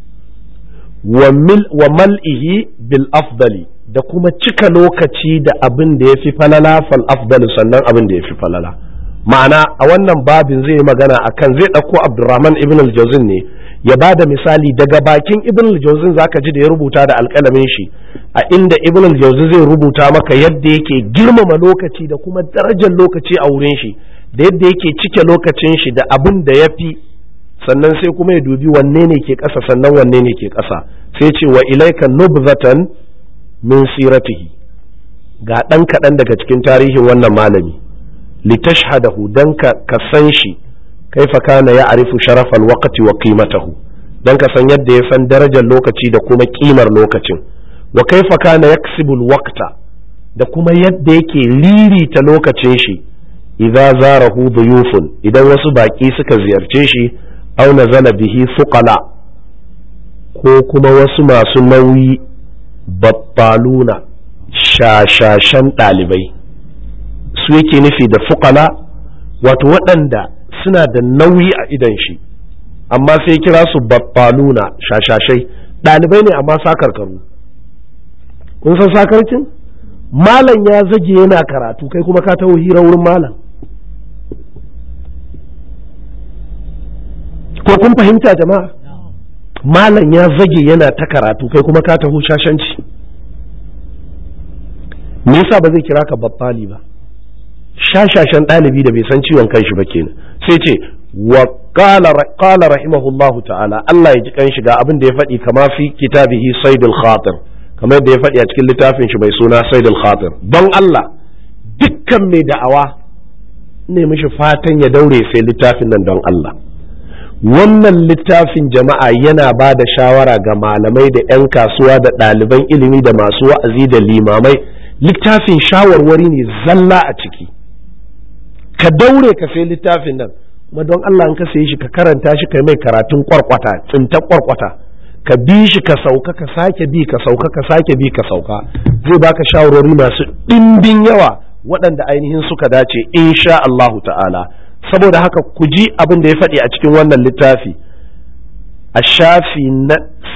wa mal'ihi bil afdali da kuma cika lokaci da abin da ya fi falala fal afdalu sannan abin da ya fi falala ma'ana a wannan babin zai yi magana akan zai ɗauko abdurrahman ibn al-jawzin ne ya ba da misali daga bakin ibn al-jawzin zaka ji da ya rubuta da alƙalamin shi a inda ibn al-jawzin zai rubuta maka yadda yake girmama lokaci da kuma darajar lokaci a wurin shi da yadda yake cike lokacin shi da abin da ya fi sannan sai kuma ya dubi wanne ne ke ƙasa sannan wanne ne ke ƙasa sai ce wa ilaika nubzatan min siratihi ga ɗan kaɗan daga cikin tarihin wannan malami litashhadahu dan ka ka san shi kaifa kana ya arifu sharafal waqti wa qimatahu dan ka san yadda ya san darajar lokaci da kuma kimar lokacin wa kaifa kana yaksibul waqta da kuma yadda yake ririta lokacin shi idza zarahu duyufun idan wasu baki suka ziyarce shi aw nazala bihi fuqala ko kuma wasu masu nauyi battaluna shashashan ɗalibai su yake nufi da fuqala wato waɗanda suna da nauyi a idan shi amma sai kira su battaluna shashashai ɗalibai ne amma sakarkaru kun san sakarcin malam ya zage yana karatu kai kuma ka taho hira wurin malam ko kun fahimta jama'a malam ya zage yana ta karatu kai kuma ka taho shashanci me yasa ba zai kira ka babbali ba shashashan ɗalibi da bai san ciwon kanshi ba kenan sai ce wa qala rahimahullahu ta'ala Allah ya ji kan shiga abin da ya faɗi kama fi kitabihi saidul khatir kamar yadda ya faɗi a cikin littafin shi mai suna saidul khatir don Allah dukkan mai da'awa ne mishi fatan ya daure sai littafin nan don Allah wannan littafin jama'a yana ba da shawara ga malamai da 'yan kasuwa da ɗaliban ilimi da masu wa'azi da limamai littafin shawarwari ne zalla a ciki ka daure ka sai littafin nan kuma don Allah in ka sayi shi ka karanta shi kai mai karatun kwarkwata tsinta kwarkwata ka bi shi ka sauka ka sake bi ka sauka ka sake bi ka sauka zai baka shawarwari masu ɗimbin yawa waɗanda ainihin suka dace insha Allahu ta'ala saboda haka ku ji abin da ya faɗi a cikin wannan littafi a shafi na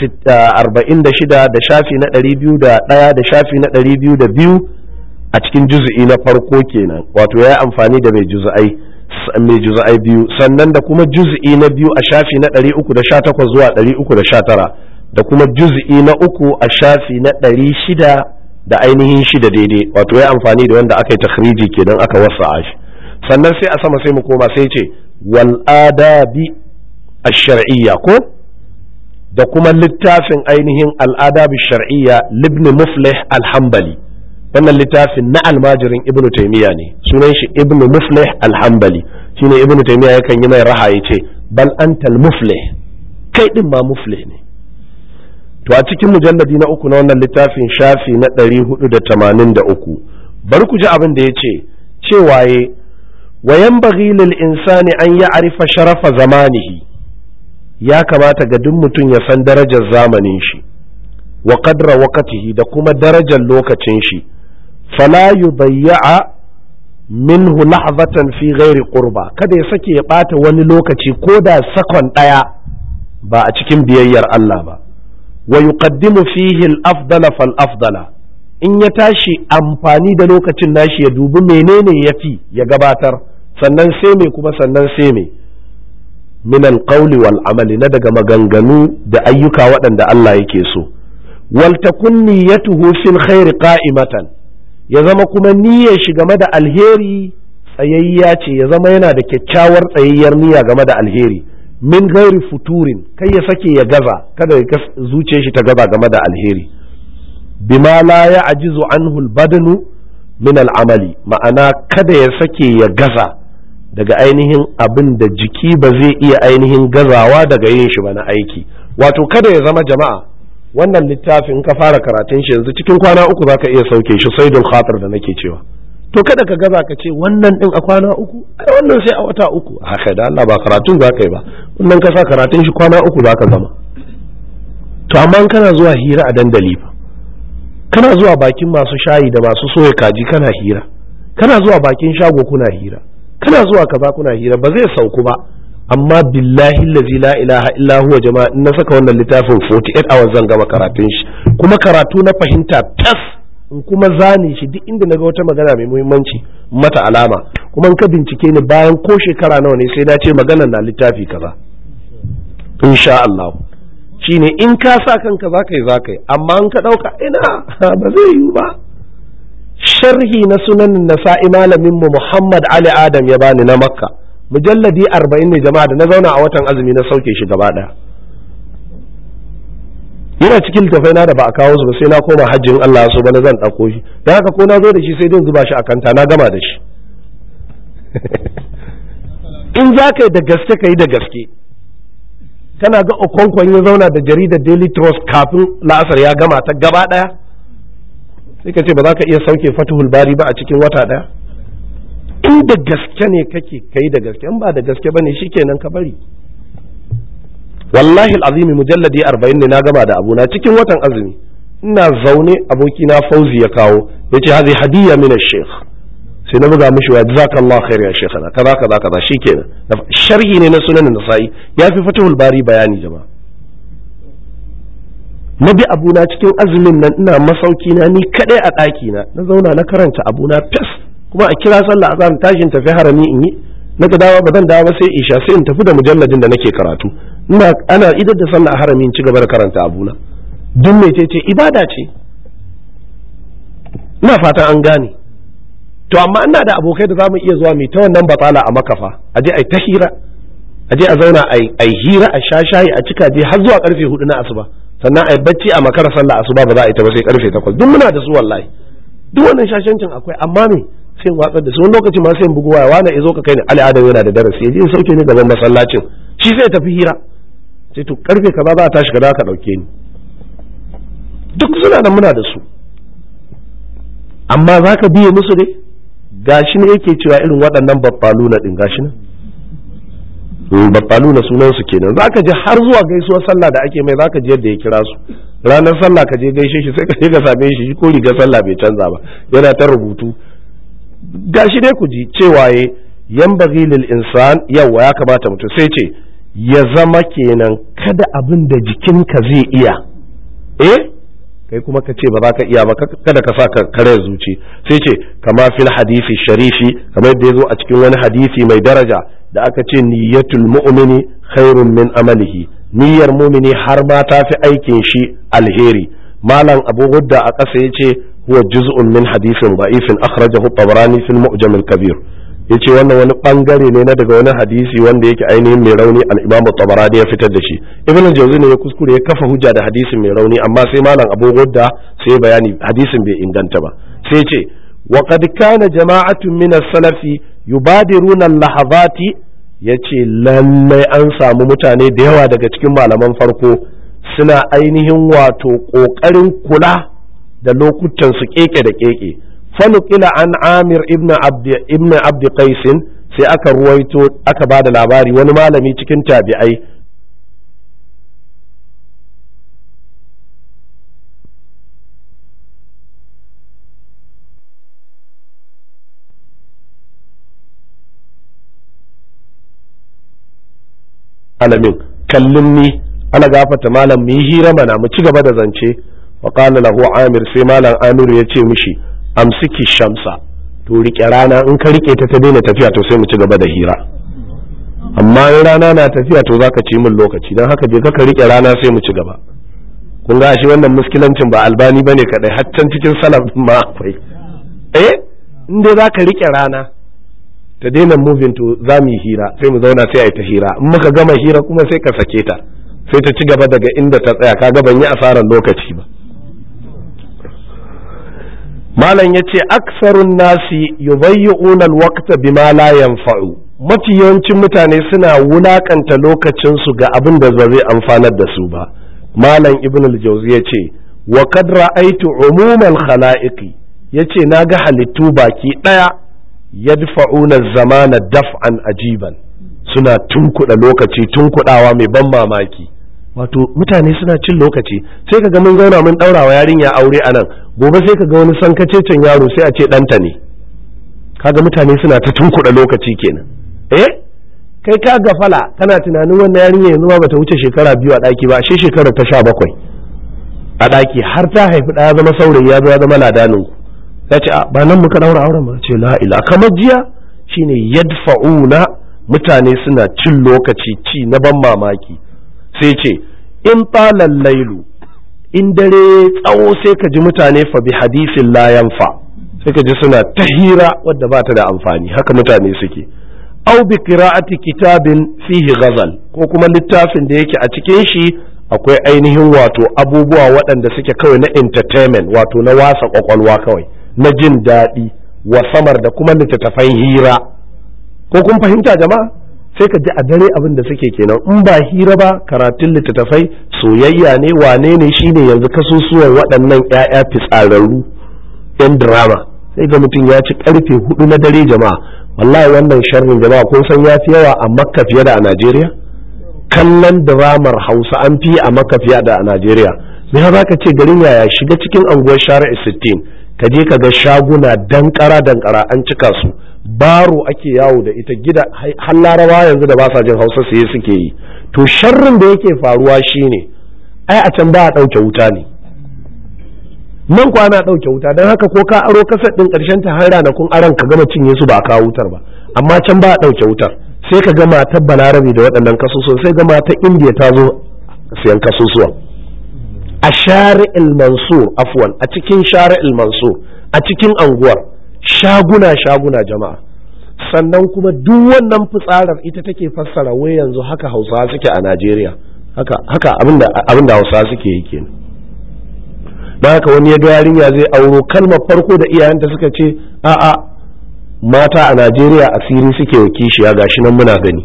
46 da shafi na 201 da shafi na 202 a cikin juzu'i na farko kenan wato ya yi amfani da mai juzu'ai mai juzu'ai biyu sannan da kuma juzu'i na biyu a shafi na 318 zuwa 319 da kuma juzu'i na uku a shafi na 600 da ainihin shida daidai wato ya amfani da wanda aka yi takhriji kenan aka wasa shi sannan sai a sama sai mu koma sai ce wal adabi ash-shar'iyya ko da kuma littafin ainihin al-adabi shar'iyya libni muflih al-hanbali wannan littafin na almajirin ibnu taymiya ne sunan shi ibnu muflih al-hanbali shine ibnu taymiya yakan yi mai raha yace bal antal muflih kai din ma muflih ne to a cikin mujalladi na uku na wannan littafin shafi na 483 bari ku ji abin da yace cewa ye وينبغي للإنسان أن يعرف شرف زمانه ya kamata ga duk mutum ya san darajar zamanin shi wa qadra waqtihi da kuma darajar lokacin shi fala yudayya minhu lahzatan fi ghairi qurba kada ya sake ya bata wani lokaci ko da sakon daya ba a cikin biyayyar Allah ba wa yuqaddimu fihi al-afdala fal afdala in ya tashi amfani da lokacin nashi ya dubi menene yafi ya gabatar sannan sai me kuma sannan sai me min alqawli wal amali na daga maganganu da ayyuka waɗanda Allah yake so wal takun niyyatuhu fil khairi qa'imatan ya zama kuma niyyar shi game da alheri tsayayya ce ya zama yana da kyakkyawar tsayayyar niyya game da alheri min ghairi futurin kai ya sake ya gaza kada ya zuciyar shi ta gaza game da alheri bima la ya ajizu anhu al-badanu min al-amali ma'ana kada ya sake ya gaza daga ainihin abin da jiki ba zai iya ainihin gazawa daga yin shi ba na aiki wato kada ya zama jama'a wannan littafin ka fara karatun shi yanzu cikin kwana uku za ka iya sauke shi sai don khatar da nake cewa to kada ka gaza ka ce wannan din a kwana uku ai wannan sai a wata uku haka da Allah ba karatun za ka yi ba wannan ka sa karatun shi kwana uku za ka zama to amma kana zuwa hira a dandali fa kana zuwa bakin masu shayi da masu soya kaji kana hira kana zuwa bakin shago kuna hira kana zuwa kaza kuna hira ba zai sauku ba amma billahi allazi la ilaha illa huwa jama'a in na saka wannan littafin 48 hours zan gama karatun shi kuma karatu na fahimta tas in kuma zane shi duk inda naga wata magana mai muhimmanci mata alama kuma in ka bincike ni bayan ko shekara nawa ne sai na ce maganar na littafi kaza insha Allah shine in ka sa kanka za ka yi za ka yi amma in ka ɗauka ina ba zai yiwu ba sharhi na sunan nasa'i malamin mu Muhammad Ali Adam ya bani na Makka mujalladi arba'in ne jama'a da na zauna a watan azumi na sauke shi gaba ɗaya yana cikin littafai na da ba a kawo su ba sai na koma hajjin Allah so ba na zan ɗauko shi da haka ko na zo da shi sai dai zuba shi a kanta na gama da shi in za ka yi da gaske ka yi da gaske kana ga okonkon ya zauna da jaridar daily trust kafin la'asar ya gama ta gaba ɗaya sai ka ce ba za ka iya sauke fatuhul bari ba a cikin wata ɗaya in da gaske ne kake kai da gaske in ba da gaske ba ne shikenan ka bari wallahi azimi mujalladi arba'in ne na gama da abuna cikin watan azumi ina zaune abokina fauzi ya kawo ya ce hazi hadiyya min sheikh sai na buga mishi wa jazakallahu khair ya sheikhana kaza kaza kaza shikenan sharhi ne na sunan nasa'i ya fi fatahul bari bayani jama'a na bi abuna cikin azumin nan ina masauki na ni kadai a ɗaki na na zauna na karanta abuna fes kuma a kira sallah azan tashin tafi harami in yi na ga dawa ba zan dawo sai isha sai in tafi da mujalladin da nake karatu ina ana idar da sallah a harami in ci gaba da karanta abuna duk mai ce ibada ce ina fatan an gane to amma ina da abokai da za mu iya zuwa mai ta wannan batsala a makafa a je a ta hira a je a zauna a hira a sha shayi a cika je har zuwa karfe hudu na asuba sannan a yi bacci a makara sallah asuba ba za a yi ta ba sai karfe takwas duk muna da su wallahi duk wannan shashancin akwai amma me sai in watsar da su wani lokaci ma sai in bugu waya wani zo ka kai ni ali adam yana da darasi ya je ya sauke ni gaban masallacin shi sai tafi hira sai to karfe kaza za a tashi ka ka dauke ni duk suna nan muna da su amma za ka biye musu ne gashi ne yake cewa irin waɗannan babbalu na ɗin gashi nan babbalu na sunan su kenan za ka je har zuwa gaisuwar sallah da ake mai za ka je yadda ya kira su ranar sallah ka je gaishe shi sai ka je ka same shi ko rigar sallah bai canza ba yana ta rubutu gashi dai ku ji cewa ye yan lil insan yawa ya kamata mutum sai ce ya zama kenan kada abin da jikinka zai iya eh kai kuma ka ce ba za ka iya ba kada ka sa ka kare zuci sai ce kama fil hadisi sharifi kamar yadda ya zo a cikin wani hadisi mai daraja da aka ce niyyatul mu'mini khairun min amalihi niyyar mumini har ma ta fi aikin shi alheri malam abu hudda a ƙasa ya ce huwa juz'un min hadisin da'ifin akhrajahu tabarani fil mu'jam al-kabir yace wannan wani bangare ne na daga wani hadisi wanda yake ainihin mai rauni al-Imam Tabarani ya fitar da shi Ibn Jawzi ne ya kuskure ya kafa hujja da hadisin mai rauni amma sai malam Abu Gudda sai bayani hadisin bai inganta ba sai ce wa qad kana jama'atun min as-salafi yubadiruna al-lahazati yace lallai an samu mutane da yawa daga cikin malaman farko suna ainihin wato kokarin kula da lokutan su keke da keke fanukila an amir ibn abd ibn abd qais sai aka ruwaito aka ba da labari wani malami cikin tabi'ai alamin kallin ni ana gafata malam mu yi hira mana mu ci gaba da zance wa qala lahu amir sai malam amir ya ce mishi amsiki shamsa to rike rana in ka rike ta ta daina tafiya to sai mu ci gaba da hira amma in rana na tafiya to zaka ci min lokaci dan haka je ka rike rana sai mu ci gaba kun ga shi wannan muskilancin ba albani bane kadai har can cikin salaf ma akwai eh in dai zaka rike rana ta daina moving to za mu yi hira sai mu zauna sai a yi ta hira in muka gama hira kuma sai ka sake ta sai ta ci gaba daga inda ta tsaya kaga ban yi asarar lokaci ba malam ya ce aksarun nasi yubayyi'una alwaqta bima la yanfa'u mafi yawancin mutane suna wulakanta lokacinsu ga abin da ba zai amfanar da su ba malam ibn al-jawzi ya ce wa kad ra'aytu umumal khala'iqi yace naga halittu baki daya yadfa'una zamana daf'an ajiban suna tunkuɗa lokaci tunkuɗawa mai ban mamaki wato mutane suna cin lokaci sai ka ga mun zauna mun ɗaura wa yarinya aure a nan gobe sai ka ga wani sankacecen yaro sai a ce ɗanta ne kaga mutane suna ta tunkuɗa lokaci kenan eh kai ka gafala kana tunanin wannan yarinya yanzu ma bata wuce shekara biyu a ɗaki ba shi shekara ta sha bakwai a ɗaki har ta haifi ɗaya zama saurayi ya zo ya zama ladanin ku ya ce ba nan muka ɗaura auren ba ce la ila kamar jiya shine yadfa'una mutane suna cin lokaci ci na ban mamaki sai ce in talan lailu in dare tsawo sai ka ji mutane fa bi hadisin la yanfa sai ka ji suna ta hira wadda ba ta da amfani haka mutane suke au bi qira'ati kitabin fihi ghazal ko kuma littafin da yake a cikin shi akwai ainihin wato abubuwa waɗanda suke kawai na entertainment wato na wasa kwakwalwa kawai na jin daɗi wa samar da kuma littattafan hira ko kun fahimta jama'a sai ka ji a dare abin da suke kenan in ba hira ba karatun littattafai soyayya ne wane ne shine yanzu kasusuwan waɗannan 'ya'ya fitsararru yan drama sai ga mutum ya ci karfe hudu na dare jama'a wallahi wannan sharrin jama'a kun san ya fi yawa a makka fiye da a najeriya kallon dramar hausa an fi a makka fiye da a najeriya me za ka ce garin yaya shiga cikin anguwar shari'a sittin ka je ka ga shaguna dankara dankara an cika su baro ake yawo da ita gida har larabawa yanzu da ba sa jin hausa sai suke yi to sharrin da yake faruwa shine ai a can ba a ɗauke wuta ne nan kwana ɗauke wuta don haka ko ka aro kasar ɗin ƙarshen ta har ranakun aron ka gama cinye su ba a kawo wutar ba amma can ba a ɗauke wutar sai ka ga matar balarabe da waɗannan kasusuwan sai ga matar indiya ta zo siyan kasusuwan a shari'il mansur afwan a cikin shari'il mansur a cikin anguwar shaguna shaguna jama'a sannan kuma duk wannan fitsarar ita take fassara wai yanzu haka hausawa suke a najeriya haka haka abinda hausawa suke yi kenan don haka wani ya ga yarinya zai auro kalmar farko da iyayenta suka ce a'a mata a najeriya asiri suke wa kishiya gashi nan muna gani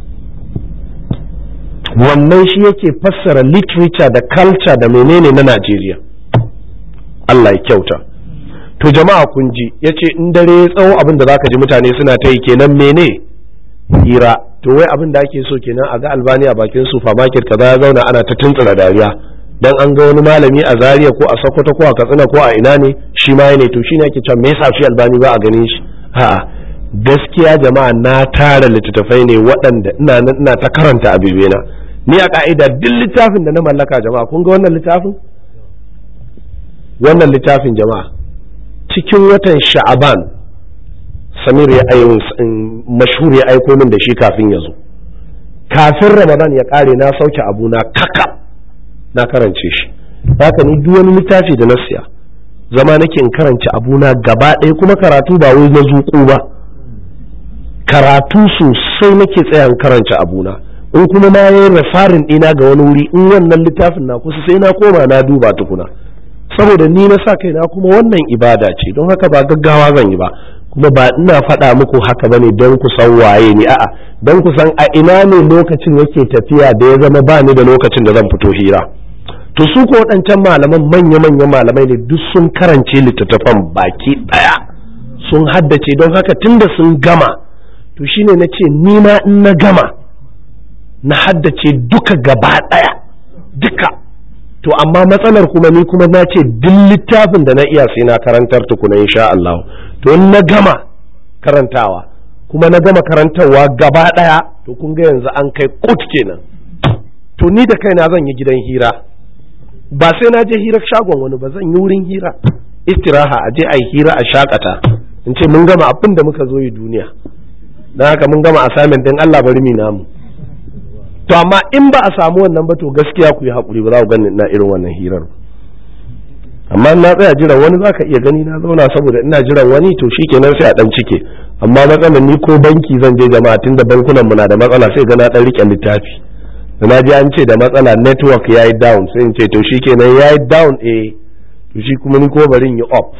wannan shi yake fassara literature da culture da menene na najeriya allah ya kyauta to jama'a kun ji ya ce in dare ya tsawo abin da zaka ji mutane suna ta yi kenan mene hira to wai abin da ake so kenan a ga albani a bakin supermarket kaza ya zauna ana ta tuntsura dariya dan an ga wani malami a Zaria ko a Sokoto ko a Katsina ko a ina ne shi ma ne to shine ake cewa me yasa shi albani ba a ganin shi a'a gaskiya jama'a na tara littattafai ne waɗanda ina ina ta karanta a bibena ni a ka'ida duk littafin da na mallaka jama'a kun ga wannan littafin wannan littafin jama'a cikin watan sha'aban samir ya ayo mashhur ya aiko min da shi kafin ya zo kafin ramadan ya kare na sauke abuna kaka na karance shi haka ni duk wani littafi da na siya zama nake in karance abuna gaba ɗaya kuma karatu ba wai na zuƙu ba karatu sosai nake tsaya in karance abuna in kuma na yi refarin ɗina ga wani wuri in wannan littafin na kusa sai na koma na duba tukuna saboda ni na sa kaina kuma wannan ibada ce don haka ba gaggawa zan yi ba kuma ba ina faɗa muku haka bane don ku san waye ni a'a don ku san a ina ne lokacin yake tafiya da ya zama ba ni da lokacin da zan fito hira to su ko waɗancan malaman manya-manyan malamai ne duk sun karance littattafan baki ɗaya sun haddace don haka tunda sun gama to shine na ce ni ma in na gama na haddace duka gaba ɗaya duka to amma matsalar kuma ni kuma na ce duk littafin da na iya sai na karantar tukuna insha Allah to in na gama karantawa kuma na gama karantarwa gaba ɗaya to kun ga yanzu an kai kut kenan to ni da kaina zan yi gidan hira ba sai na je hira shagon wani ba zan yi wurin hira istiraha a je a yi hira a shakata in ce mun gama abin da muka zo yi duniya don haka mun gama assignment din Allah bari mi namu to amma in ba a samu wannan ba to gaskiya ku yi haƙuri ba za ku gani ina irin wannan hirar amma na tsaya jiran wani za ka iya gani na zauna saboda ina jiran wani to shi kenan sai a ɗan cike amma matsalar ni ko banki zan je jama'a tun da bankunan mu na da matsala sai ga na ɗan riƙe littafi da na ji an ce da matsala network ya yi down sai in ce to shi kenan ya yi down eh to shi kuma ni ko bari in yi up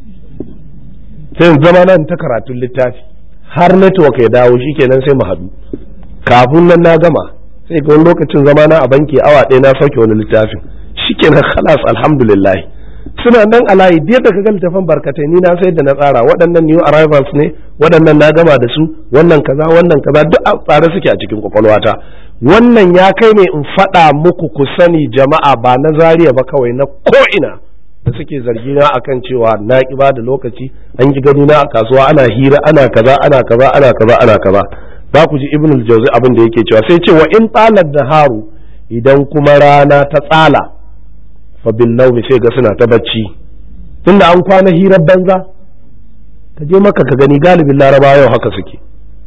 sai in zama nan ta karatun littafi har network ya dawo shi kenan sai mu haɗu kafin nan na gama sai ga wani lokacin zama na a banki awa ɗaya na sauke wani littafin shikenan khalas alhamdulillah suna nan a layi biyar da kaga littafin barkatai ni na sai da na tsara waɗannan new arrivals ne waɗannan na gama da su wannan kaza wannan kaza duk a tsare suke a cikin kwakwalwata wannan ya kai ne in faɗa muku ku sani jama'a ba na zariya ba kawai na ko'ina da suke zargi na akan cewa na ki ba da lokaci an ki gani na a kasuwa ana hira ana kaza ana kaza ana kaza ana kaza za ku ji ibn al-jawzi abin da yake cewa sai ce wa in talar da haru idan kuma rana ta tsala fa bin naumi sai ga suna ta bacci tunda an kwana hirar banza ka je maka ka gani galibin laraba yau haka suke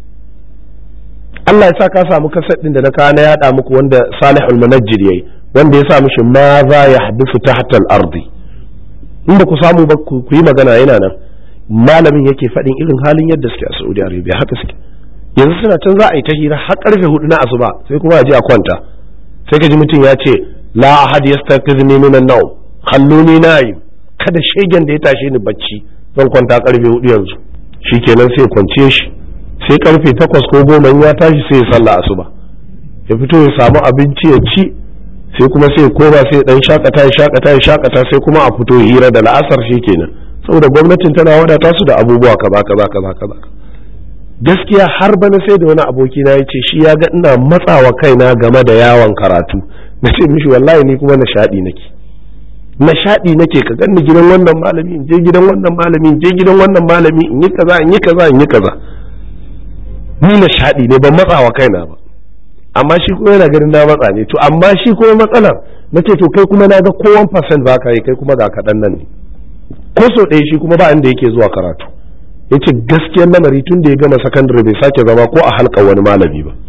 Allah ya sa ka samu kasar din da na kawo na yada muku wanda Salihul Munajjir yayi wanda ya sa mishi ma za ya hadisu tahta al-ardi in ba ku samu ba ku yi magana yana nan malamin yake faɗin irin halin yadda suke a Saudi Arabia haka suke yanzu suna can za a yi ta hira har karfe hudu na asuba sai kuma a je a kwanta sai ka ji mutum ya ce la ahad yastaqizni min an-nawm khalluni na'im kada shegen da ya tashe ni bacci zan kwanta karfe hudu yanzu shikenan sai kwance shi sai karfe takwas ko goma ya tashi sai ya sallah asuba ya fito ya samu abinci ya ci sai kuma sai ya koma sai dan shakata ya shakata ya shakata sai kuma a fito hira da la'asar shikenan saboda gwamnatin tana wadata su da abubuwa kaza kaza kaza kaza gaskiya har bana sai da wani aboki na yace shi ya ga ina matsawa kaina game da yawon karatu na ce mishi wallahi ni kuma nishaɗi nake nishaɗi nake ka ganni gidan wannan malami in je gidan wannan malami in je gidan wannan malami in yi kaza in yi kaza in yi kaza ni nishaɗi ne ban matsawa kaina ba amma shi kuma yana ganin na matsa ne to amma shi kuma matsalar na ce to kai kuma na ga kowan percent ba ka yi kai kuma ga kaɗan nan ne ko so ɗaya shi kuma ba inda yake zuwa karatu ya ce gaskiyar lamari tun da ya gama sakandare bai sake zama ko a halka wani malami ba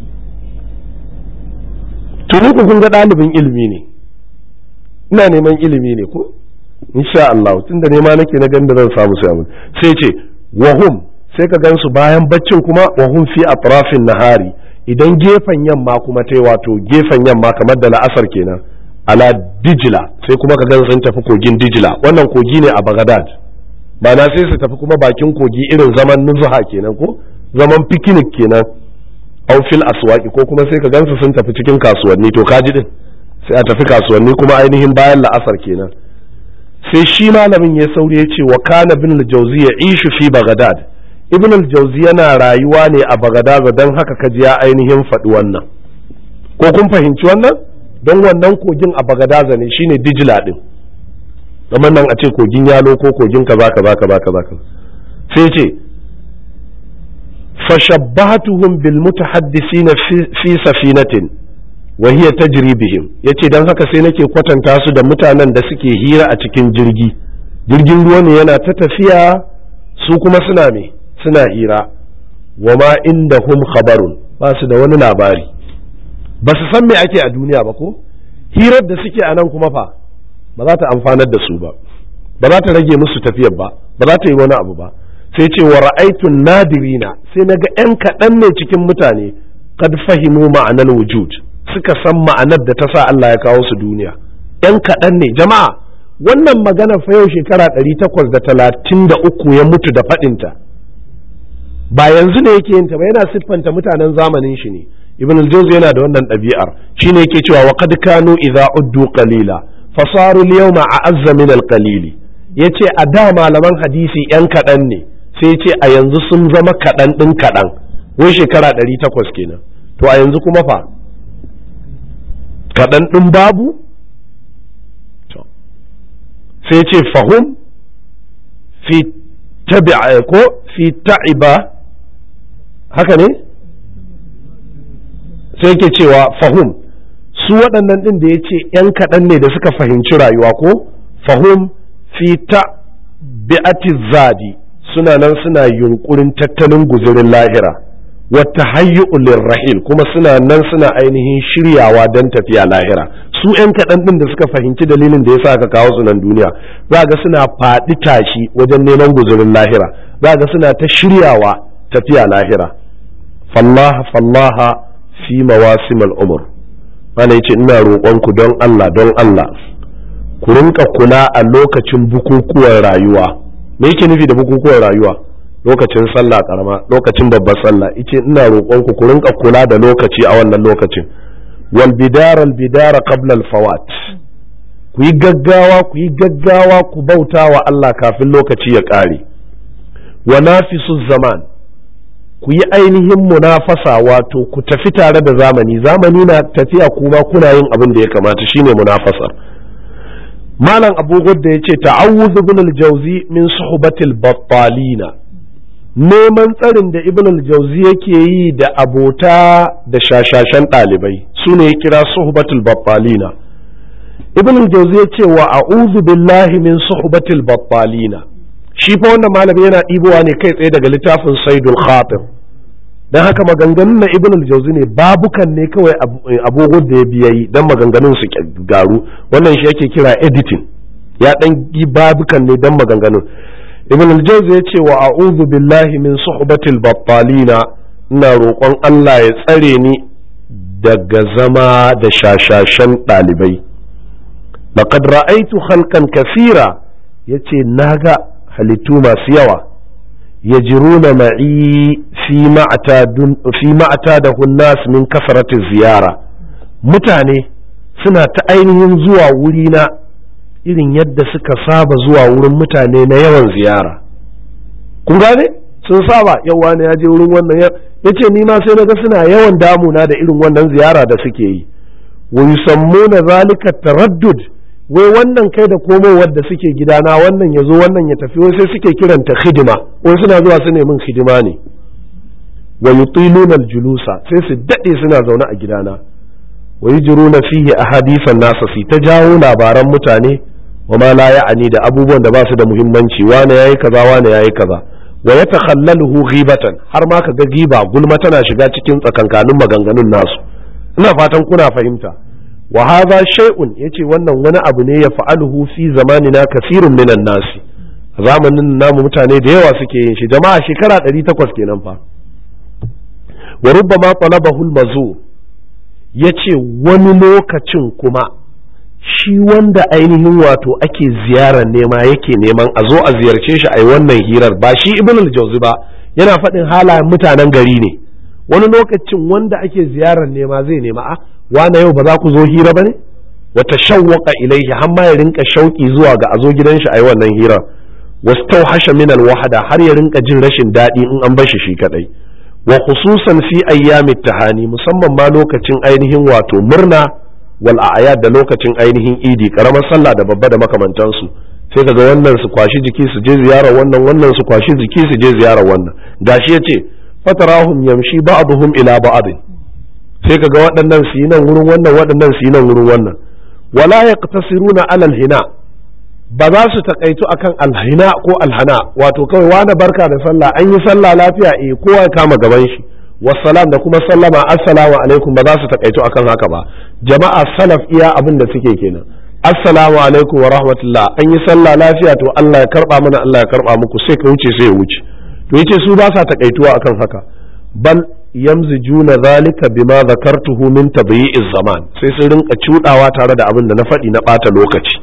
tuni ku kun ga ɗalibin ilimi ne ina neman ilimi ne ko insha Allah tun da nema nake na ganin da zan samu sai sai ce wahum sai ka gansu bayan baccin kuma wahum fi atrafin nahari idan gefen yamma kuma ta wato gefen yamma kamar da la'asar kenan ala dijila sai kuma ka gan sun tafi kogin dijila wannan kogi ne a bagadad ba na sai su tafi kuma bakin kogi irin zaman nuzuha kenan ko zaman picnic kenan au fil aswaki ko kuma sai ka gansu sun tafi cikin kasuwanni to kaji din sai a tafi kasuwanni kuma ainihin bayan la'asar kenan sai shi malamin ya sauri ya ce wa kana bin al-jawzi ya ishu fi bagadad ibn al-jawzi yana rayuwa ne a bagadad don haka kaji ya ainihin faɗi wannan ko kun fahimci wannan don wannan kogin a bagadaza ne shine dijila din kamar nan a ce kogin yalo ko kogin kaza kaza kaza kaza sai ce fashabbahatuhum bil mutahaddisin fi safinatin wa hiya tajri bihim yace dan haka sai nake kwatanta su da mutanen da suke hira a cikin jirgi jirgin ruwa ne yana ta tafiya su kuma suna me suna hira wa ma indahum khabarun ba su da wani labari ba su san me ake a duniya ba ko hirar da suke a nan kuma fa ba za ta amfanar da su ba ba za ta rage musu tafiyar ba ba za ta yi wani abu ba sai ce wa ra'aitun nadirina sai naga yan kaɗan ne cikin mutane kad fahimu ma'anar wujud suka san ma'anar da ta sa Allah ya kawo su duniya yan kaɗan ne jama'a wannan magana fa yau shekara ɗari takwas da talatin da uku ya mutu da faɗinta ba yanzu ne yake yin ta ba yana siffanta mutanen zamanin shi ne ibn al-jawzi yana da wannan ɗabi'ar shine yake cewa wa qad kanu idza uddu qalila fasaru al-yawma a'azza min al-qalili yace a da malaman hadisi yan kaɗan ne sai yace a yanzu sun zama kaɗan ɗin kaɗan wai shekara ɗari takwas kenan to a yanzu kuma fa kaɗan ɗin babu sai yace fahum fi tabi'a ko fi ta'iba haka ne sai yake cewa fahum su waɗannan ɗin da ya ce ‘yan kaɗan ne da suka fahimci rayuwa ko fahum fi ta bi'ati zadi suna nan suna yunkurin tattalin guzurin lahira wata hayyu'ul rahil kuma suna nan suna ainihin shiryawa don tafiya lahira su ‘yan kaɗan ɗin da suka fahimci dalilin da ya sa aka kawo su nan duniya za ga suna faɗi tashi wajen neman guzurin lahira za ga suna ta shiryawa tafiya lahira fallaha fallaha fi mawasim al'umur mana yace ina roƙonku don Allah don Allah ku rinka kula a lokacin bukukuwan rayuwa me yake nufi da bukukuwan rayuwa lokacin sallah karama lokacin babbar sallah yace ina roƙonku ku rinka kula da lokaci a wannan lokacin wal bidara al bidara qabla al fawat ku yi gaggawa ku yi gaggawa ku bauta wa Allah kafin lokaci ya ƙare wa nafisu zaman ku yi ainihin munafasa wato ku tafi tare da zamani zamani na tafiya kuma kuna yin abin da ya kamata shine munafasar malam abu da ya ce ta'awuzu ibn al-jawzi min suhbatil battalina neman tsarin da ibn al-jawzi yake yi da abota da shashashan ɗalibai su ne ya kira suhbatul battalina ibn al-jawzi ya ce wa a'udhu billahi min suhbatil battalina shi fa wannan malami yana ɗibowa ne kai tsaye daga littafin saidul khatir don haka maganganun na ibn al-jawzi ne babukan ne kawai abubuwan da ya biya yi don maganganun su garu wannan shi yake kira editing ya dan yi babukan ne don maganganun ibn al-jawzi ya ce wa a'udhu billahi min suhbatil battalina ina roƙon Allah ya tsare ni daga zama da shashashan ɗalibai laqad ra'aytu khalqan kathira yace naga halittu masu yawa ya jiruna ma'i fi ma'ata da hunnas min kasarati ziyara mutane suna ta ainihin zuwa wurina irin yadda suka saba zuwa wurin mutane na yawan ziyara kun gane sun saba yau wani ya je wurin wannan ya ce ni ma sai naga suna yawan damuna da irin wannan ziyara da suke yi wa yusammuna zalika taraddud wai wannan kai da komowar da suke gidana wannan ya zo wannan ya tafi wai sai suke kiranta hidima wai suna zuwa su min hidima ne wa yutiluna aljulusa sai su dade suna zaune a gidana wa yujruna fihi ahadithan nasa fi ta jawo labaran mutane wa ma la ya'ani da abubuwan da ba su da muhimmanci wane yayi kaza wane yayi kaza wa yatakhallaluhu ghibatan har ma kaga giba gulma tana shiga cikin tsakankanin maganganun nasu ina fatan kuna fahimta wa hadha shay'un yace wannan wani abu ne ya fa'aluhu fi zamanina kasirun minan nasi a zamanin namu mutane da yawa suke yin shi jama'a shekara 800 kenan fa wa rubbama talabahu al-mazur yace wani lokacin kuma shi wanda ainihin wato ake ziyarar nema yake neman a zo a ziyarce shi a yi wannan hirar ba shi ibn al-jawzi ba yana faɗin halayen mutanen gari ne wani lokacin wanda ake ziyarar nema zai nema a wane yau ba za ku zo hira ba ne wata shawwaka ilaihi har ma ya rinka shauki zuwa ga a zo gidan shi a yi wannan hirar wastauhasha min al-wahada har ya rinka jin rashin daɗi in an bar shi shi kadai wa khususan fi ayyamit tahani musamman ma lokacin ainihin wato murna wal a'yad da lokacin ainihin idi karamar sallah da babba da makamantansu sai kaga wannan su kwashi jiki su je ziyarar wannan wannan su kwashi jiki su je ziyarar wannan gashi yace fatarahum yamshi ba'dhum ila ba'd sai kaga waɗannan su yi nan wurin wannan waɗannan su yi nan wurin wannan wala yaqtasiruna ala hina ba za su takaitu akan alhina ko alhana wato kawai wani barka da sallah an yi sallah lafiya eh kowa ya kama gaban shi wassalam da kuma sallama assalamu alaikum ba za su takaitu akan haka ba jama'a salaf iya abin da suke kenan assalamu alaikum wa rahmatullah an yi sallah lafiya to Allah ya karba mana Allah ya karba muku sai ka wuce sai ya wuce to yace su ba sa takaituwa akan haka bal yamzijuna zalika bima zakartuhu min tadyi'iz zaman sai sun rinka cudawa tare da abin da na faɗi na ɓata lokaci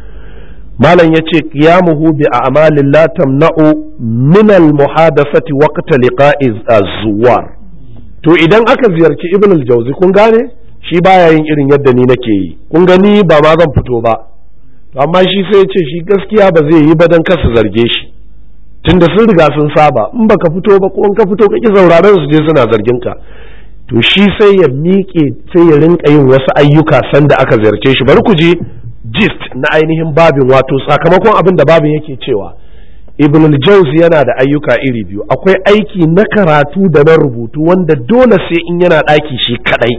malam yace qiyamuhu bi a'malin la tamna'u min al muhadathati waqta liqa'i az-zuwar to idan aka ziyarci ibn al-jawzi kun gane shi baya yin irin yadda ni nake yi kun gani ba ma zan fito ba to amma shi sai ya ce shi gaskiya ba zai yi ba dan kasa zarge shi tunda sun riga sun saba in baka fito ba ko in ka fito ka ki sauraron su je suna zargin ka to shi sai ya miƙe sai ya rinka yin wasu ayyuka sanda aka ziyarce shi bari ku ji gist na ainihin babin wato sakamakon abin da babin yake cewa ibn al-jawzi yana da ayyuka iri biyu akwai aiki na karatu da na rubutu wanda dole sai in yana ɗaki shi kadai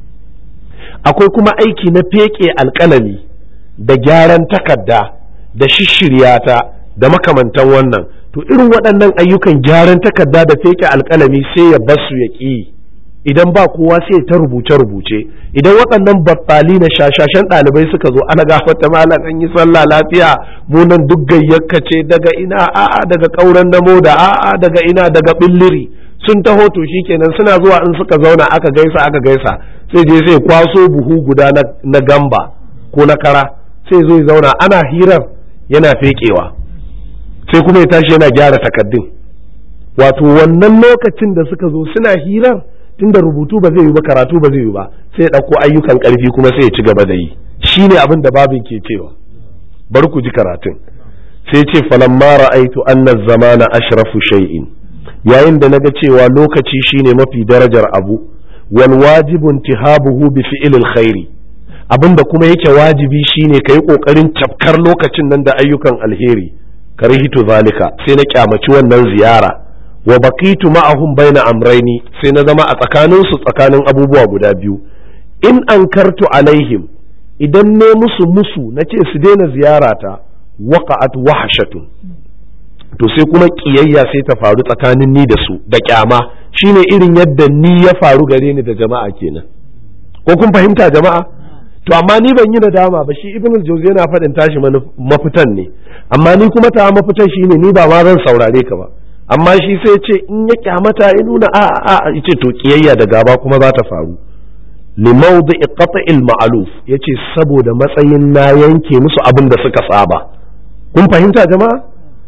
akwai kuma aiki na feke alƙalami da gyaran takarda da shishiryata da makamantan wannan to irin waɗannan ayyukan gyaran takarda da feke alƙalami sai ya basu ya ƙi idan ba kowa sai ta rubuce-rubuce idan waɗannan battali na shashashen ɗalibai suka zo ana gafata malam an yi sallah lafiya munan duk gayyakka ce daga ina a'a daga ƙauren namo da a'a daga ina daga billiri sun taho to shikenan suna zuwa in suka zauna aka gaisa aka gaisa sai je sai kwaso buhu guda na gamba ko na kara sai zo ya zauna ana hirar yana fekewa sai kuma ya tashi yana gyara takaddun wato wannan lokacin da suka zo suna hirar tunda rubutu ba zai yi ba karatu ba zai yi ba sai ya ɗauko ayyukan ƙarfi kuma sai ya ci gaba da yi shi ne abin da babin ke cewa bari ku ji karatun sai ce falamma ra'aitu anna zamana ashrafu shay'in yayin da naga cewa lokaci shine mafi darajar abu wal wajibu intihabuhu bi fi'lil khairi abinda kuma yake wajibi shine kai kokarin cafkar lokacin nan da ayyukan alheri karhitu zalika sai na kyamaci wannan ziyara wa baqitu ma'ahum baina amraini sai na zama a tsakanin su tsakanin abubuwa guda biyu in ankartu alaihim idan ne musu musu na ce su daina ziyarata waqa'at wahshatun to sai kuma kiyayya sai ta faru tsakanin ni da su da kyama shine irin yadda ni ya faru gare ni da jama'a kenan ko kun fahimta jama'a to amma ni ban yi nadama ba shi ibn al-jawzi yana faɗin tashi mafitan ne amma ni kuma ta mafitan shine ni ba ma zan saurare ka ba amma shi sai ce in ya kyamata ya nuna a a a yace to kiyayya da gaba kuma za ta faru li mawdi qat'il ma'luf yace saboda matsayin na yanke musu abin da suka saba kun fahimta jama'a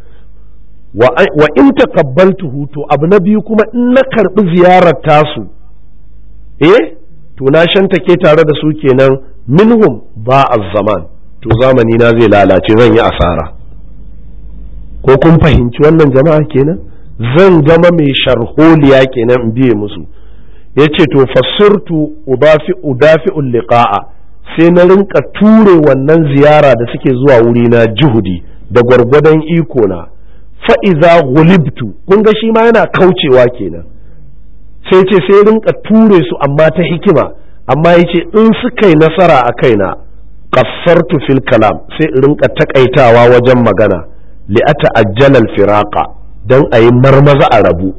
wa in taqabbaltuhu to abu na biyu kuma in na karbi ziyarar tasu eh to na shantake tare da su kenan minhum ba zaman to zamani na zai lalace zan yi asara ko kun fahimci wannan jama'a kenan zan zama mai sharholiya kenan in biye musu ya ce to fasurtu udafi udafi liqa'a sai na rinka ture wannan ziyara da suke zuwa wuri na juhudi da gwargwadon iko na fa'iza gulibtu kun ga shi ma yana kaucewa kenan sai ce sai rinka ture su amma ta hikima amma ya ce in suka yi nasara a kaina kassartu fil kalam sai in rinka takaitawa wajen magana li'ata ajjalal firaqa don a yi marmaza a rabu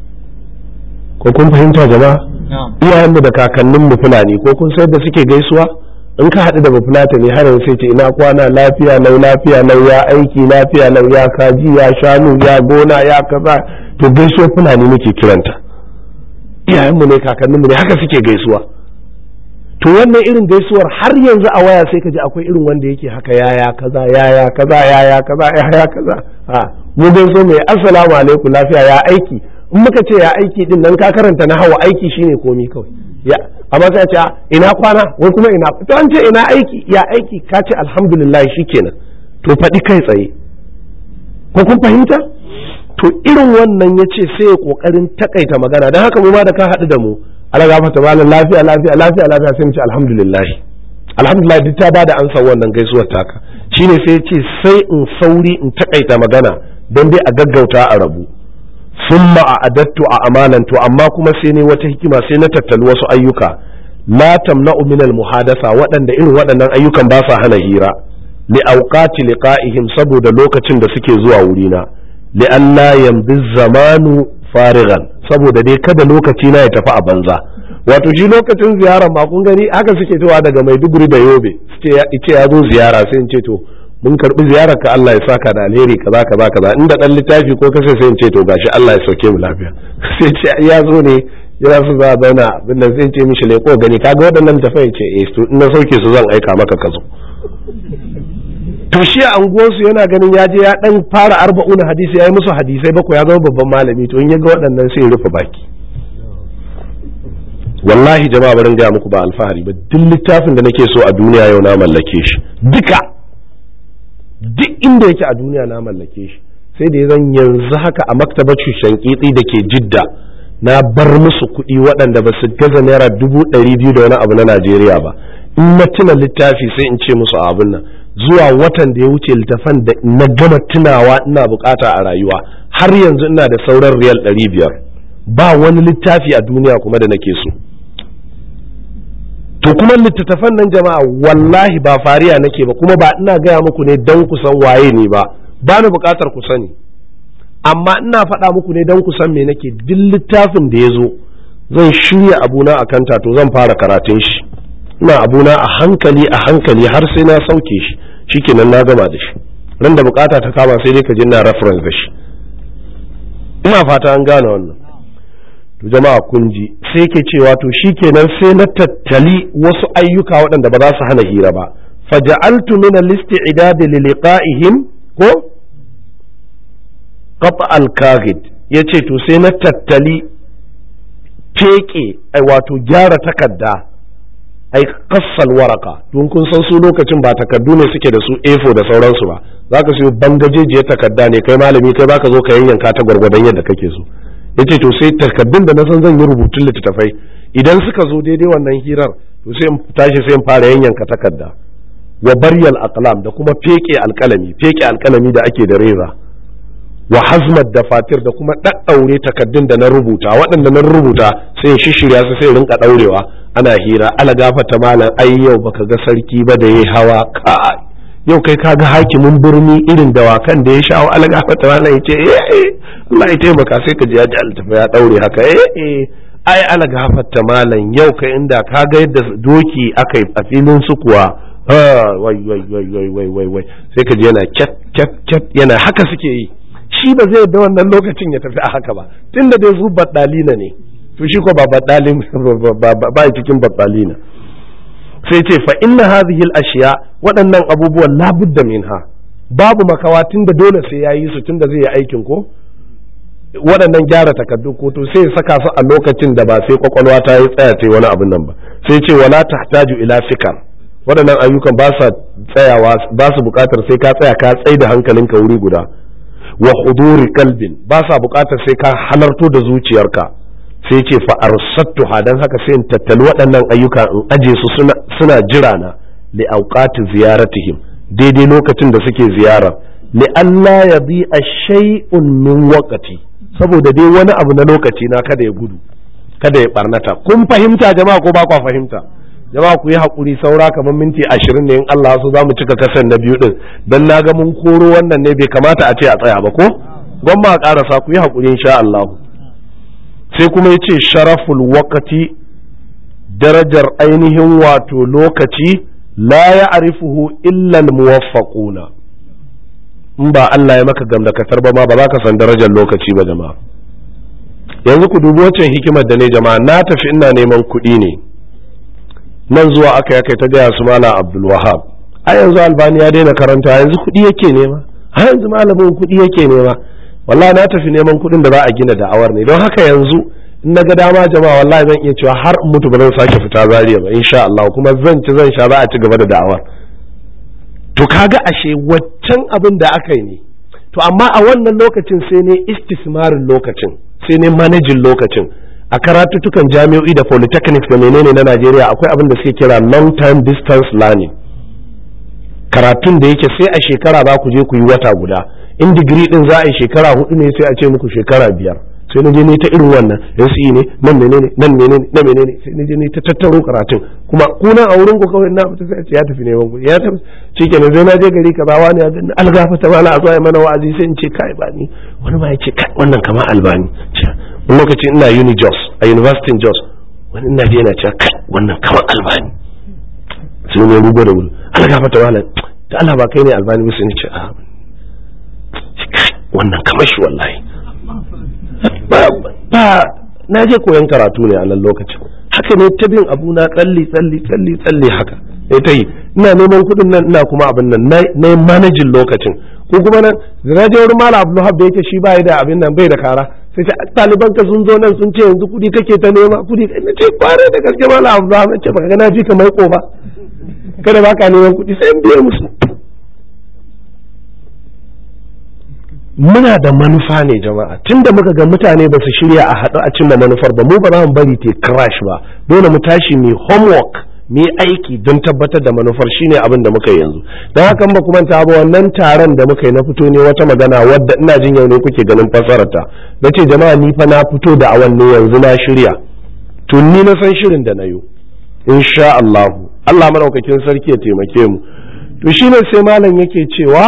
ko kun fahimta jama'a iyayenmu da kakanninmu fulani ko kun sayar da suke gaisuwa in ka haɗu da bafulata ne har sai ce ina kwana lafiya lau lafiya lau ya aiki lafiya lau ya kaji ya shanu ya gona ya kaza to gaisuwar fulani muke kiranta iyayenmu ne kakanninmu ne haka suke gaisuwa to wannan irin gaisuwar har yanzu a waya sai ka ji akwai irin wanda yake haka yaya kaza yaya kaza yaya kaza yaya kaza ha mu gaiso mai assalamu alaikum lafiya ya aiki in muka ce ya aiki din nan ka karanta na hawa aiki shine komi kawai ya amma sai ce ina kwana wai kuma ina to an ce ina aiki ya aiki ka ce alhamdulillah shikenan to faɗi kai tsaye ko kun fahimta to irin wannan ya ce sai ya kokarin takaita magana don haka mu ma da ka haɗu da mu ala gafata malam lafiya lafiya lafiya lafiya sai mu ce alhamdulillah alhamdulillah duk ta bada ansa wannan gaisuwar taka shine sai ya ce sai in sauri in takaita magana don dai a gaggauta a rabu summa a adattu a amalan to amma kuma sai ne wata hikima sai na tattali wasu ayyuka la tamna'u min al muhadasa waɗanda irin waɗannan ayyukan ba sa hana hira li awqati liqa'ihim saboda lokacin da suke zuwa wurina li alla yamdi zamanu farigan saboda dai kada lokaci na ya tafi a banza wato shi lokacin ziyara ma kun gani haka suke cewa daga Maiduguri da Yobe suke ce ya zo ziyara sai in ce to mun karbi ziyarar ka Allah ya saka da alheri kaza kaza kaza inda dan littafi ko kasai sai in ce to gashi Allah ya sauke mu lafiya sai ce ya zo ne yana su za a zauna abin nan sai ce mishi leko gani kaga waɗannan tafai ce eh to in na sauke su zan aika maka ka zo to shi a unguwarsu yana ganin ya je ya dan fara arba'un hadisi ya yi musu hadisai bakwai ya zama babban malami to in ya ga waɗannan sai ya rufe baki wallahi jama'a barin gaya muku ba alfahari ba duk littafin da nake so a duniya yau na mallake shi duka duk inda yake a duniya na mallake shi sai da zan yanzu haka a maktabar shankitsi da ke jidda na bar musu kuɗi waɗanda ba su gaza naira dubu ɗari biyu da wani abu na najeriya ba in na tuna littafi sai in ce musu abin nan zuwa watan da ya wuce littafan da na gama tunawa ina bukata a rayuwa har yanzu ina da sauran riyal ɗari biyar ba wani littafi a duniya kuma da nake so to kuma littattafan nan jama'a wallahi ba fariya nake ba kuma ba ina gaya muku ne don ku san waye ne ba ba ni bukatar ku sani amma ina faɗa muku ne don ku san me nake duk littafin da ya zo zan shirya abuna a kanta to zan fara karatun shi ina abuna a hankali a hankali har sai na sauke shi shikenan na gama da shi ran da bukata ta kama sai dai ka ji na reference da shi ina fata an gane wannan to jama'a kun ji sai ke cewa to shikenan sai na tattali wasu ayyuka waɗanda ba za su hana hira ba faja'altu min al-isti'dad li liqa'ihim ko qata al-kaghid yace to sai na tattali feke ai wato gyara takarda ai kassal waraka don kun san su lokacin ba takardu ne suke da su A4 da sauransu ba zaka siyo bangajejiyar takarda ne kai malami kai zaka zo ka yanyanka ta gwargwadon yadda kake so yace to sai takardun da na san zan yi rubutun littattafai idan suka zo daidai wannan hirar to sai in tashi sai in fara yanyanka takarda wa baryal aqlam da kuma feke alkalami feke alkalami da ake da reza wa hazmat da fatir da kuma ɗaɗɗaure takardun da na rubuta waɗanda na rubuta sai shishirya su sai rinka ɗaurewa ana hira ala gafata malam ai yau baka ga sarki ba da yayi hawa ka yau kai ka ga hakimin birni irin dawakan da ya sha ala gafata malam yace eh Allah ya taimaka sai ka ji ya ji altafa ya ɗaure haka eh eh ai ala gafata malam yau kai inda ka ga yadda doki aka yi a filin su kuwa wai wai wai wai wai wai wai sai ka ji yana cat cat cat yana haka suke yi shi ba zai da wannan lokacin ya tafi a haka ba tunda dai su baddalina ne to shi ko ba baddalin ba cikin baddalina sai ce fa inna hadhihi al-ashiya waɗannan abubuwan labudda minha babu makawa tunda dole sai yayi su tunda zai yi aikin ko waɗannan gyara takardu ko to sai saka su a lokacin da ba sai kwakwalwa ta yi tsaya ta wani abin nan ba sai ce wala tahtaju ila fikar waɗannan ayyukan ba sa tsayawa ba su buƙatar sai ka tsaya ka tsai da hankalinka wuri guda wa huduri kalbin ba sa buƙatar sai ka halarto da zuciyarka sai ce fa arsattuha dan haka sai in tattali waɗannan ayyuka in aje su suna, suna jira na li auqati ziyaratihim daidai lokacin da suke ziyara li Allah ya bi a shay'un min waqati saboda dai wani abu na lokaci na kada ya gudu kada ya barnata kun fahimta jama'a ko ba kwa fahimta jama'a ku yi hakuri saura kamar minti ashirin ne in Allah so za mu cika kasan na biyu din dan na ga mun koro wannan ne bai kamata a ce a tsaya ba ko gwamma a karasa ku yi hakuri insha Allah sai kuma ya ce sharaful waqati darajar ainihin wato lokaci la ya arifuhu illa muwaffaquna in ba Allah ya maka gamdakatar ba ma ba za ka san darajar lokaci ba jama'a yanzu ku dubi wacce hikimar da ne jama'a na tafi ina neman kuɗi ne nan zuwa aka ya kai ta gaya su mala abdul wahab a yanzu albani ya daina karanta yanzu kuɗi yake nema a yanzu malamin kuɗi yake nema wallahi na tafi neman kuɗin da za a gina da'awar ne don haka yanzu in na ga dama jama'a wallahi zan iya cewa har mutu ba zan sake fita zariya ba insha Allah kuma zan ci zan sha za a ci gaba da da'awar to kaga ashe waccan abin da aka yi ne to amma a wannan lokacin sai ne istismarin lokacin sai ne manajin lokacin a karatutukan jami'o'i da polytechnics da menene na Najeriya akwai abin da suke kira long term distance learning karatun da yake sai a shekara za ku je ku yi wata guda in digiri din za a yi shekara hudu ne sai a ce muku shekara biyar sai na je ne ta irin wannan NCE ne nan menene nan menene nan menene sai na je ne ta tattaro karatun kuma kuna a wurin ku kawai na fita sai a ce ya tafi neman kuɗi ya tafi shikenan sai na je gari kaza wani ya gani algafa ta mala a zuwa mana wa'azi sai in ce kai ba ni wani ma ya ce kai wannan kamar albani wani lokaci ina uni jos a university jos wani ina je yana cewa kai wannan kamar albani sai ne rugo da wuri algafa ta mala da Allah ba kai ne albani ba sai ni ce a kai wannan kamar shi wallahi ba na je koyon karatu ne a nan lokacin haka ne ta bin abu na tsalli tsalli tsalli tsalli haka ne ta yi ina neman kuɗin nan ina kuma abin nan na yi manajin lokacin ko kuma nan da na je wurin mala abdulhab da yake shi ba da abin nan bai da kara sai ce ɗaliban ka sun zo nan sun ce yanzu kuɗi kake ta nema kuɗi na ce kware da gaske mala abdulhab na ce baka ga na fi ka maiko ba kada ba ka neman kuɗi sai in biye musu muna da manufa ne jama'a tunda muka ga mutane ba su shirya a haɗu a cimma manufar ba mu ba za mu bari te crash ba dole mu tashi mu homework mu aiki don tabbatar da manufar shine abin da muka yi yanzu don haka ba kuma ta ba wannan taron da muka yi na fito ne wata magana wadda ina jin yau ne kuke ganin fasararta na ce jama'a ni fa na fito da awan ne yanzu na shirya to ni na san shirin da na yi insha Allah Allah madaukakin sarki ya taimake mu to shine sai malam yake cewa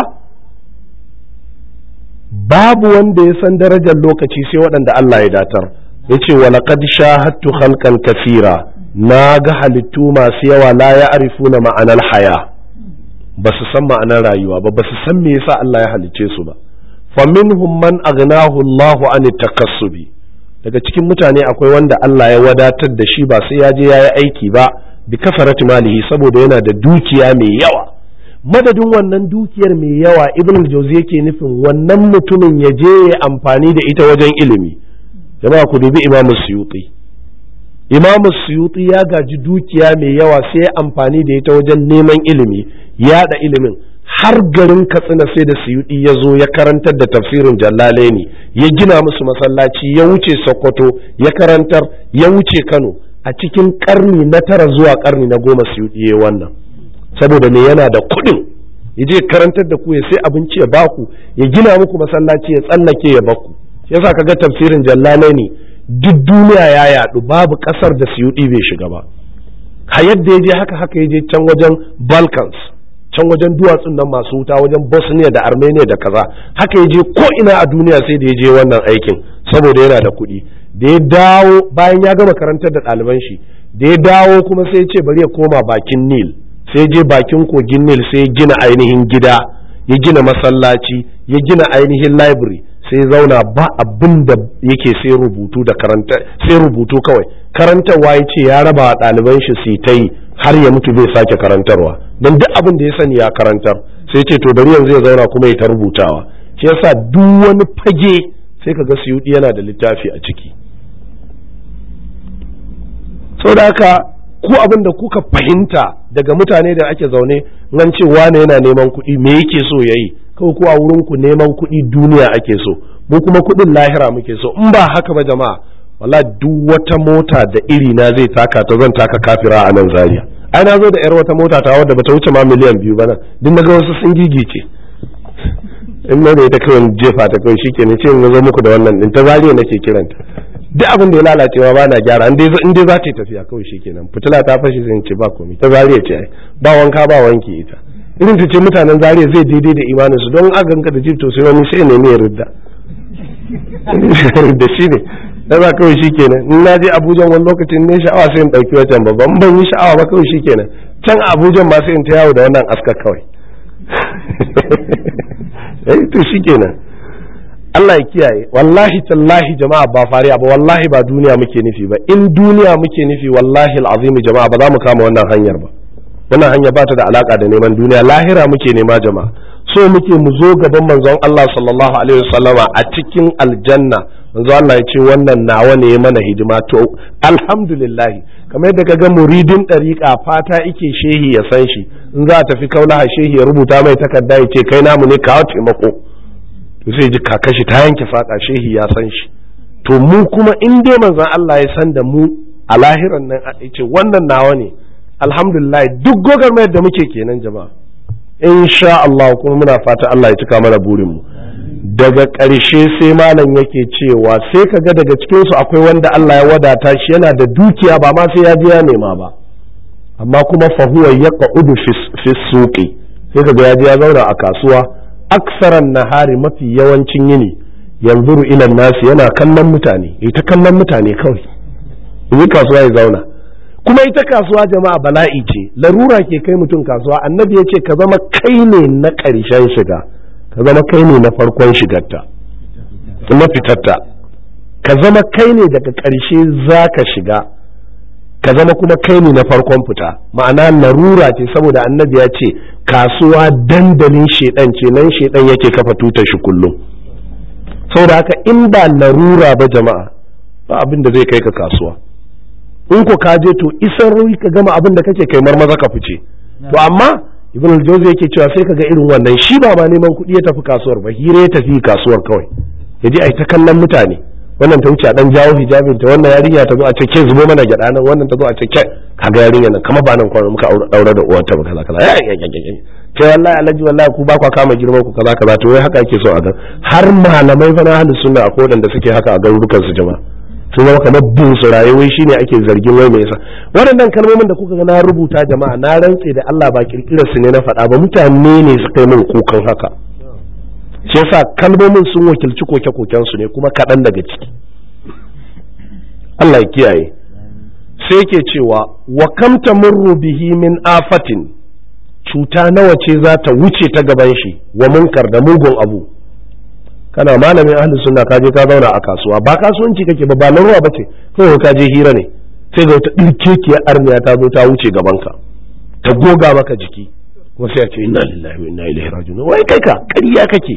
babu wanda ya san darajar lokaci sai waɗanda Allah ya datar ya ce wa laqad shahadtu khalqan kathira na ga halittu masu yawa la ya arifuna ma'anar haya ba su san ma'anar rayuwa ba ba su san me yasa Allah ya halicce su ba fa minhum man aghnahu Allah an takassubi daga cikin mutane akwai wanda Allah ya wadatar da shi ba sai ya je ya yi aiki ba bi kafarati malihi saboda yana da dukiya mai yawa madadin wannan dukiyar mai yawa ibn al-jawzi yake nufin wannan mutumin ya je ya amfani da ita wajen ilimi jama'a ku dubi imamu suyuti imamu suyuti ya gaji dukiya mai yawa sai ya amfani da ita wajen neman ilimi yada ilimin har garin katsina sai da suyuti ya zo ya karantar da tafsirin jallalaini ya gina musu masallaci ya wuce sokoto ya karantar ya wuce kano a cikin karni na tara zuwa karni na goma suyuti ya wannan saboda me yana da kuɗin ya je karantar da ku ya sai abinci ya baku ya gina muku masallaci ya tsallake ya baku yasa kaga tafsirin jallalai ne duk duniya ya yadu babu kasar da suyudi bai shiga ba ha yadda ya je haka haka ya je can wajen balkans can wajen duwatsun nan masu wuta wajen bosnia da armenia da kaza haka ya je ko ina a duniya sai da ya je wannan aikin saboda yana da kuɗi da ya dawo bayan ya gama karantar da ɗaliban shi da ya dawo kuma sai ya ce bari ya koma bakin nil sai je bakin kogin nil sai ya gina ainihin gida ya gina masallaci ya gina ainihin library sai zauna ba abin da yake sai rubutu da karanta sai rubutu kawai karantarwa ya ce ya raba wa ɗaliban shi su ta yi har ya mutu bai sake karantarwa don duk abin da ya sani ya karantar sai ce to bari yanzu ya zauna kuma ya ta rubutawa shi yasa duk wani fage sai ka ga suyudi yana da littafi a ciki saboda haka ku abin da kuka fahimta daga mutane da ake zaune nan ce wane yana neman kuɗi me yake so ya yi kawai ku a wurin ku neman kuɗi duniya ake so mu kuma kuɗin lahira muke so in ba haka ba jama'a wala duk wata mota da iri na zai taka ta zan taka kafira a nan zaria ai na zo da yar wata mota ta wadda bata wuce ma miliyan biyu ba nan duk naga wasu sun gigice in na da ita kawai jefa ta kawai shike ne ce in zo muku da wannan din ta zaria nake kiranta duk abin da ya lalacewa ba na gyara in dai za ta yi tafiya kawai shikenan fitila ta fashe sai in ce ba komai ta zaria ce ai ba wanka ba wanki ita irin ta ce mutanen zaria zai daidai da imanin su don aganka da jib to sai wani sai nemi ya ridda da shi ne da za kawai shi kenan in na je abuja wani lokacin ne sha'awa sai in ɗauki wajen babban ban yi sha'awa ba kawai shi kenan can abuja ma sai in ta yawo da wannan aska kawai eh to shi kenan Allah ya kiyaye wallahi tallahi jama'a ba fariya ba wallahi ba duniya muke nufi ba in duniya muke nufi wallahi al'azimi jama'a ba za mu kama wannan hanyar ba wannan hanya ba ta da alaka da neman duniya lahira muke nema jama'a so muke mu zo gaban manzon Allah sallallahu alaihi wasallama a cikin aljanna manzo Allah ya ce wannan nawa ne mana hidima to alhamdulillah kamar yadda kaga muridin dariƙa fata ike shehi ya san shi in za a tafi kaulaha shehi ya rubuta mai takarda ya ce kai namu ne kawo taimako to sai ji kakashi ta yanke fada shehi ya san shi to mu kuma in dai manzon Allah ya san da mu a lahiran nan ya ce wannan nawa ne alhamdulillah duk gogarmayar da muke kenan jama'a insha Allah kuma muna fata Allah ya cika mana burinmu daga ƙarshe sai malam yake cewa sai kaga daga cikinsu akwai wanda Allah ya wadata shi yana da dukiya ba ma sai ya je ya nema ba amma kuma fahuwa ya ƙa'udu fi suƙi sai kaga ya je ya zauna a kasuwa aksaran nahari mafi yawancin yini yanzuru ilan nasi yana kallon mutane ita kallon mutane kawai yi kasuwa ya zauna kuma ita kasuwa jama'a bala'i ce larura ke kai mutum kasuwa annabi ya ce ka zama kai ne na ƙarshen shiga ka zama kai ne na farkon shigarta na fitarta ka zama kai ne daga ƙarshe za ka shiga ka zama kuma kai ne na farkon fita ma'ana larura ce saboda annabi ya ce kasuwa dandalin shedan ce nan shedan yake kafa tutar shi kullum saboda haka in ba larura ba jama'a ba abin da zai kai ka kasuwa in ko ka je to isar ka gama abin da kake kai marmaza ka fice to amma ibn al-jawzi yake cewa sai kaga irin wannan shi ba ma neman kuɗi ya tafi kasuwar ba hira ya tafi kasuwar kawai ya je a ta kallon mutane wannan ta wuce a dan jawo hijabin ta wannan yarinya ta zo a ce ke zubo mana gyada nan wannan ta zo a ce ke kaga yarinya nan kamar ba nan kwana muka daura da uwarta ba kaza kaza ke wallahi alhaji wallahi ku ba kwa kama girman ku kaza kaza to wai haka ake so a ga har malamai fa na ahlus sunna akwai wadanda suke haka a garurukan su jama'a sun zama kamar bin su rayuwai shine ake zargin wai mai yasa waɗannan kalmomin da kuka ga na rubuta jama'a na rantse da Allah ba kirkirar su ne na faɗa ba mutane ne suka yi min kukan haka shi yasa kalmomin sun wakilci koke-koken su ne kuma kaɗan daga ciki Allah ya kiyaye sai ke cewa wa kam tamurru bihi min afatin cuta nawa ce za ta wuce ta gaban shi wa munkar da mugun abu kana malamin ahli sunna ka je ka zauna a kasuwa ba kasuwanci kake ba ba na ruwa bace kawai ka je hira ne sai ga wata ɗirkekiyar arniya ta zo ta wuce gabanka ta goga maka jiki kuma sai a ce inna lillahi wa inna ilaihi raji'un wai kai ka ƙarya kake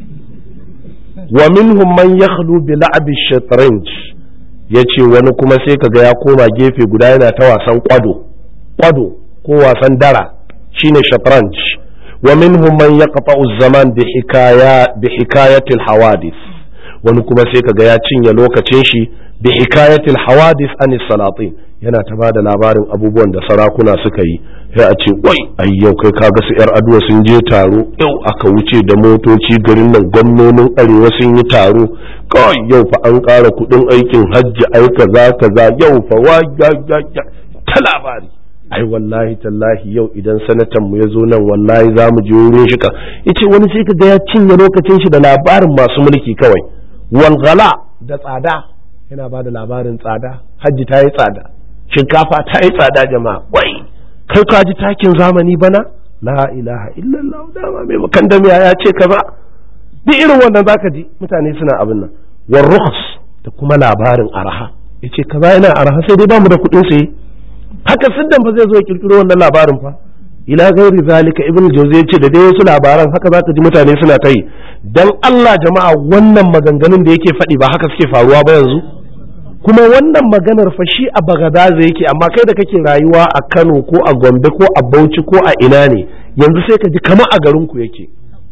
wa minhum man yakhlu bi la'bi shatranj yace wani kuma sai kaga ya koma gefe guda yana ta wasan kwado kwado ko wasan dara shine shatranj ومنهم من يقطع الزمان بحكاية بحكاية الحوادث wani kuma sai kaga ya cinye lokacin shi bi hikayatil hawadith an salatin yana ta bada labarin abubuwan da sarakuna suka yi sai a ce wai ai yau kai kaga su yar aduwa sun je taro yau aka wuce da motoci garin nan gwamnonin arewa sun yi taro kawai yau fa an ƙara kuɗin aikin hajji ai kaza kaza yau fa wa ta labari ai wallahi tallahi yau idan sanatan mu ya zo nan wallahi za mu je wurin shi ka yace wani sai kaga ya cinye lokacin shi da labarin masu mulki kawai walgala da tsada yana ba da labarin tsada hajji ta yi tsada shinkafa ta yi tsada jama'a wai kai ka ji takin zamani bana la ilaha illallah dama mai bakan damiya ya ce kaza duk irin wannan zaka ji mutane suna abin nan war rukhs da kuma labarin araha yace kaza yana araha sai dai bamu da kuɗin saye haka siddan fa zai zo kirkiro wannan labarin fa ila gairi zalika ibnu jawzi yace da dai wasu labaran haka zaka ji mutane suna ta yi dan Allah jama'a wannan maganganun da yake faɗi ba haka suke faruwa ba yanzu kuma wannan maganar fa shi a bagadaza yake amma kai da kake rayuwa a kano ko a gombe ko a bauchi ko a ina ne yanzu sai ka ji kama a garinku yake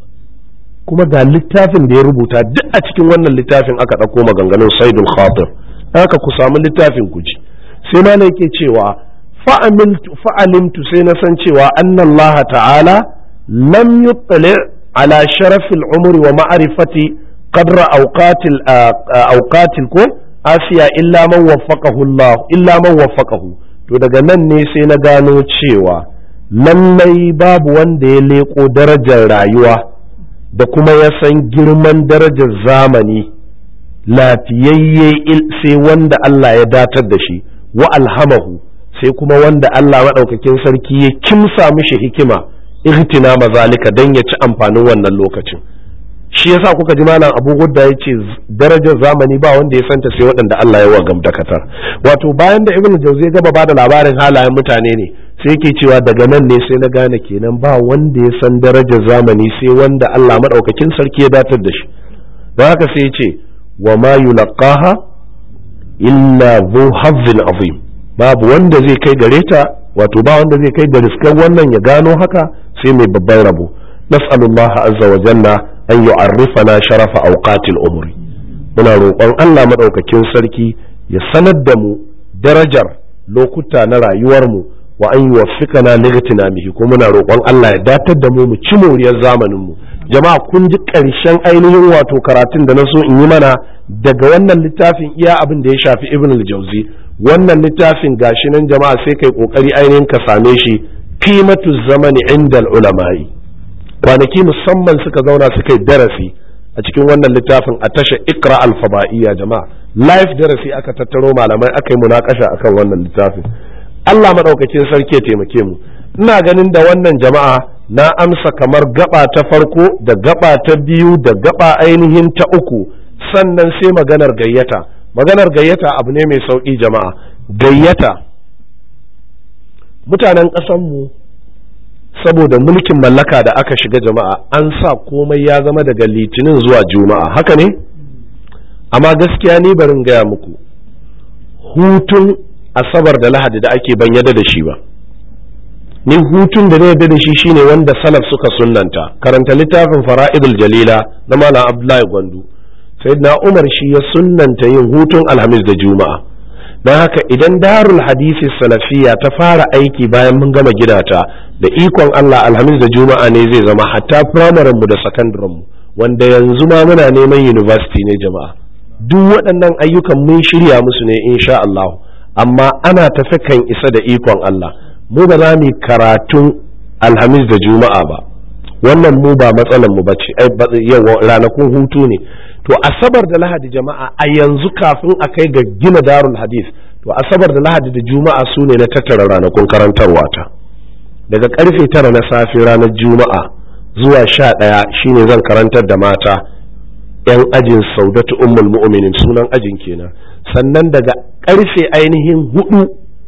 kuma ga littafin da ya rubuta duk a cikin wannan littafin aka ɗauko maganganun saidul khatir haka ku samu littafin ku ji sai ma na yake cewa fa'alimtu sai na san cewa annallaha ta'ala lam yuttali ala sharafil umri wa ma'arifati qadra awqatil awqatil ko asiya illa man waffaqahu Allah illa man waffaqahu to daga nan ne sai na gano cewa lallai babu wanda ya leko darajar rayuwa da kuma ya san girman darajar zamani lafiyayye sai wanda Allah ya datar da shi wa alhamahu sai kuma wanda Allah maɗaukakin sarki ya kimsa mishi hikima ihtina mazalika don ya ci amfanin wannan lokacin shi yasa kuka ji malam abu gudda ya ce darajar zamani ba wanda ya santa sai waɗanda Allah ya wa gamdakatar wato bayan da ibn jauzi gaba ba da labarin halayen mutane ne sai yake cewa daga nan ne sai na gane kenan ba wanda ya san darajar zamani sai wanda Allah maɗaukakin sarki ya datar da shi don haka sai ya ce wa ma yulaqaha illa dhu hazzin azim babu wanda zai kai gare ta wato ba wanda zai kai ga riskan wannan ya gano haka sai mai babban rabo nas'alullaha azza wa jalla an yu'arrifana sharafa awqatil umri muna roƙon Allah madaukakin sarki ya sanar da mu darajar lokuta na rayuwar mu wa an yuwaffiqana lightinamihi kuma muna roƙon Allah ya datar da mu mu ci moriyar zamanin mu jama'a kun ji ƙarshen ainihin wato karatun da na so in yi mana daga wannan littafin iya abin da ya shafi ibn al-jauzi wannan littafin gashi nan jama'a sai kai kokari ainihin ka same shi qimatu zamani inda ulama'i kwanaki musamman suka zauna suka yi darasi a cikin wannan littafin a tasha ikra al-fada'iyya jama'a live darasi aka tattaro malamai aka yi munakasha akan wannan littafin Allah madaukakin sarki ya taimake mu ina ganin da wannan jama'a na amsa kamar gaba ta farko da gaba ta biyu da gaba ainihin ta uku sannan sai maganar gayyata maganar gayyata abu ne mai sauƙi jama'a gayyata mutanen ƙasanmu saboda mulkin mallaka da aka shiga jama'a an sa komai ya zama daga litinin zuwa juma'a haka ne amma gaskiya ni barin gaya muku hutun asabar da lahadi da ake ban yada da shi ba ni hutun da na yarda da shi shine wanda salaf suka sunnanta karanta littafin fara'idul jalila na malam abdullahi gwandu sayyidina umar shi ya sunnanta yin hutun alhamis da juma'a don haka idan darul hadisi salafiya ta fara aiki bayan mun gama gidata da ikon allah alhamis da juma'a ne zai zama hatta firamaren mu da sakandaren mu wanda yanzu ma muna neman university ne jama'a duk waɗannan ayyukan mun shirya musu ne insha allah amma ana tafi kan isa da ikon allah mu ba za mu karatun alhamis da juma'a ba wannan mu ba matsalan mu bace yau ranakun hutu ne to asabar da lahadi jama'a a yanzu kafin a kai ga gina darul hadith to asabar da lahadi da juma'a su ne na tattara ranakun karantarwa ta daga karfe tara na safe ranar juma'a zuwa sha ɗaya shine zan karantar da mata yan ajin saudatu ummul mu'minin sunan ajin kenan sannan daga karfe ainihin hudu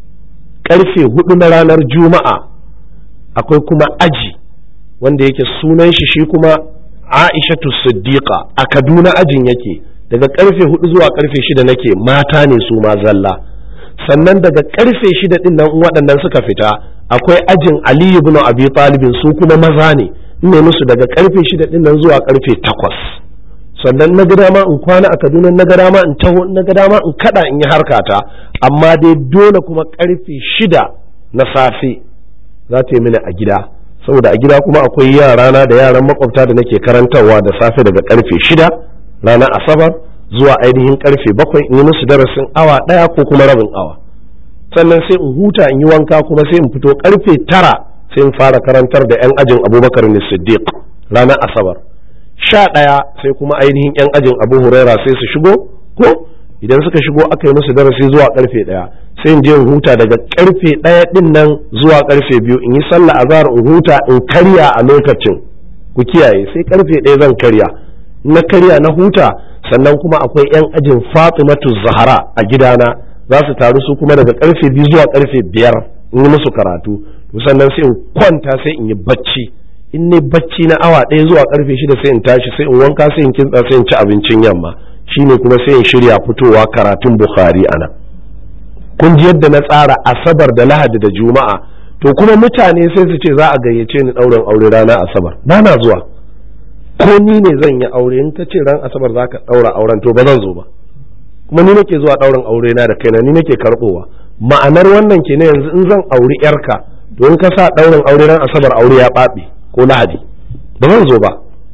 karfe hudu na ranar juma'a akwai kuma aji wanda yake sunan shi shi kuma aishatu siddiqa a kaduna ajin yake daga karfe hudu zuwa karfe shida nake mata ne su ma zalla sannan daga karfe shida din nan waɗannan suka fita akwai ajin aliyu ibn abi talibin su kuma maza ne ne musu daga karfe shida din nan zuwa karfe takwas sannan na ga dama in kwana a kaduna na ga dama in taho na ga dama in kada in yi harkata amma dai dole kuma karfe shida na safe za ta yi mini a gida saboda a gida kuma akwai yarana da yaran makwabta da nake karantarwa da safe daga karfe shida ranar asabar zuwa ainihin karfe bakwai in yi musu darasin awa ɗaya ko kuma rabin awa sannan sai in huta in yi wanka kuma sai in fito karfe tara sai in fara karantar da 'yan ajin abubakar ne siddiq ranar asabar sha ɗaya sai kuma ainihin 'yan ajin abu huraira sai su shigo ko idan suka shigo aka yi musu darasi zuwa karfe ɗaya sai in je in huta daga karfe ɗaya ɗin nan zuwa karfe biyu in yi sallah azhar in huta in karya a lokacin ku kiyaye sai karfe ɗaya zan karya na karya na huta sannan kuma akwai 'yan ajin fatimatu zahara a gidana za su taru su kuma daga karfe biyu zuwa karfe biyar in yi musu karatu to sannan sai in kwanta sai in yi bacci in ne bacci na awa ɗaya zuwa karfe shida sai in tashi sai in wanka sai in kintsa sai in ci abincin yamma shine kuma sai in shirya fitowa karatun bukhari ana kun ji yadda na tsara asabar da lahadi da juma'a to kuma mutane sai su ce za a gayyace ni ɗaurin aure rana asabar ba na zuwa ko ni ne zan yi aure in ka ce ran asabar za ka ɗaura auren to ba zan zo ba kuma ni nake zuwa ɗaurin aure na da kaina ni nake karɓowa ma'anar wannan ke ne yanzu in zan auri yarka to in ka sa ɗaurin aure ran asabar aure ya ɓaɓe ko lahadi ba zan zo ba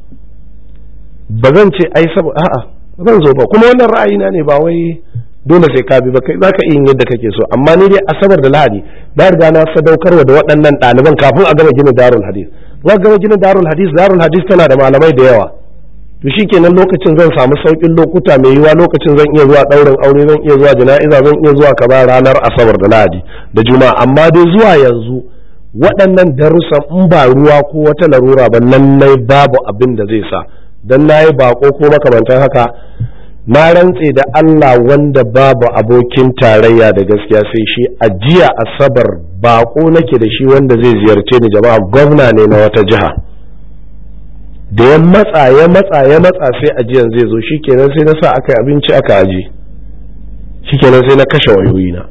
ba zan ce ai saboda a'a ba zan zo ba kuma wannan ra'ayina ne ba wai dole sai ka bi ba kai zaka iya yin yadda kake so amma ni dai asabar da lahadi na riga na sadaukarwa da waɗannan ɗaliban kafin a gama gina darul hadis za gama gina darul hadis darul hadis tana da malamai da yawa to shikenan lokacin zan samu saukin lokuta mai yiwa lokacin zan iya zuwa ɗaurin aure zan iya zuwa jana'iza zan iya zuwa kaza ranar asabar da lahadi da juma'a amma dai zuwa yanzu waɗannan darussan in ba ruwa ko wata larura ba lallai babu abin da zai sa dan nayi bako ko makamantan haka na rantse da Allah wanda babu abokin tarayya da gaskiya sai shi a jiya asabar bako nake da shi wanda zai ziyarce ni jama'a gwamna ne na wata jiha da ya matsa ya matsa ya matsa sai ajiyan zai zo shikenan sai na sa aka yi abinci aka aje shikenan sai na kashe wayoyina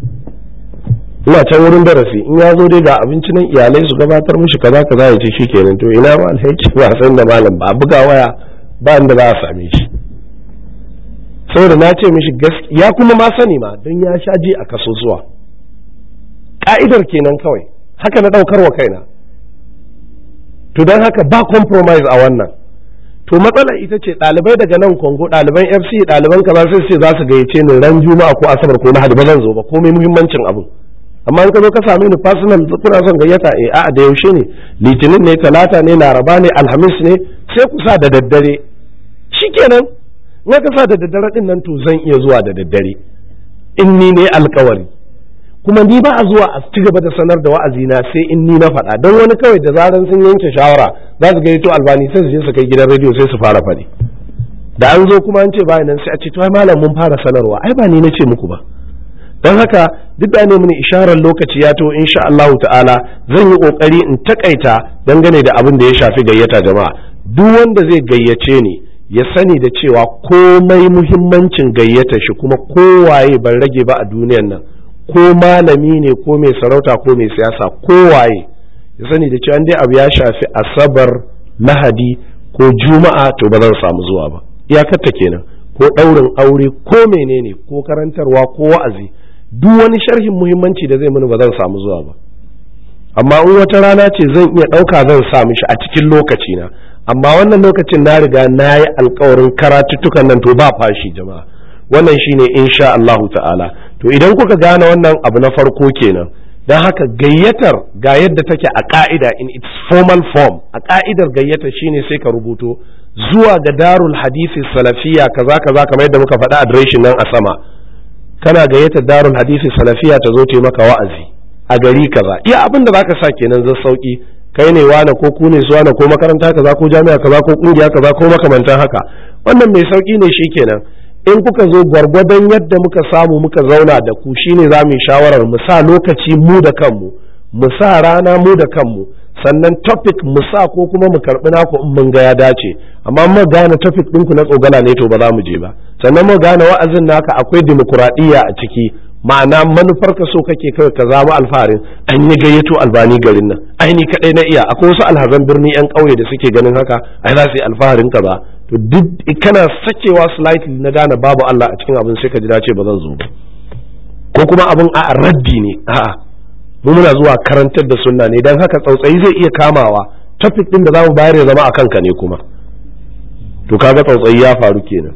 ina can wurin darasi in ya zo dai ga abinci nan iyalai su gabatar mishi kaza kaza ya ce shikenan to ina ma alhaji ba san da malam ba buga waya ba inda za a same shi saboda na ce mishi ya kuma ma sani ma don ya sha ji a kasusuwa ka'idar kenan kawai haka na ɗaukar wa kaina to don haka ba compromise a wannan to matsala ita ce ɗalibai daga nan kongo ɗaliban fc ɗaliban kaza sai ce za su gayyace ni ran juma'a ko asabar ko lahadi ba zan zo ba komai muhimmancin abu amma in ka zo ka same ni personal kuna son gayyata eh a'a da yaushe ne litinin ne talata ne laraba ne alhamis ne sai ku sa da daddare shikenan na ka sa da daddare din nan to zan iya zuwa da daddare in ni ne alkawari kuma ni ba a zuwa a ci gaba da sanar da wa'azi na sai in ni na faɗa don wani kawai da zaran sun yanke shawara za su gaito albani sai su je su kai gidan rediyo sai su fara faɗi da an zo kuma an ce bayan nan sai a ce to ai malam mun fara sanarwa ai ba ni na ce muku ba don haka duk da ne mini isharar lokaci ya to insha Allah ta'ala zan yi kokari in takaita dangane da abin da ya shafi gayyata jama'a duk wanda zai gayyace ni ya sani da cewa komai muhimmancin gayyata shi kuma kowaye ban rage ba a duniyan nan ko malami ne ko mai sarauta ko mai siyasa kowaye ya sani da cewa dai abu ya shafi asabar lahadi ko juma'a to ba zan samu zuwa ba iyakarta kenan ko ɗaurin aure ko menene ko karantarwa ko wa'azi duk wani sharhin muhimmanci da zai mini ba zan samu zuwa ba amma in wata rana ce zan iya ɗauka zan sa mishi a cikin lokaci na amma wannan lokacin na riga na yi alkawarin karatuttukan nan to ba fashi jama'a wannan shine insha Allah ta'ala to idan kuka gane wannan abu na farko kenan don haka gayyatar ga yadda take a ka'ida in its formal form a ka'idar gayyatar shine sai ka rubuto zuwa ga darul hadisi salafiya kaza kaza kamar yadda muka faɗa adireshin nan a sama kana gayyatar darul hadisi salafiya ta zo ta maka wa'azi a gari kaza iya abin da zaka sa kenan zan sauki kai ne wane ko ku ne su wane ko makaranta kaza ko jami'a kaza ko kungiya kaza ko makamantan haka wannan mai sauki ne shi kenan in kuka zo gwargwadon yadda muka samu muka zauna da ku shine za mu yi shawarar mu sa lokaci mu da kanmu mu sa rana mu da kanmu sannan topic mu sa ko kuma mu karɓi naku in mun ga ya dace amma mu gane topic ɗinku na tsogala ne to ba za mu je ba sannan mu gane wa'azin naka akwai dimokuraɗiyya a ciki ma'ana manufar ka so kake kawai ka zama alfaharin an yi gayyato albani garin nan ai ni kadai na iya akwai wasu alhazan birni yan ƙauye da suke ganin haka ai za su yi alfaharin ka ba to duk kana sakewa slightly na gane babu Allah a cikin abin sai ka ji dace ba zan zo ba ko kuma abin a raddi ne a'a mu muna zuwa karantar da sunna ne dan haka tsautsayi zai iya kamawa topic din da zamu bayar ya zama a kanka ne kuma to kaga tsautsayi ya faru kenan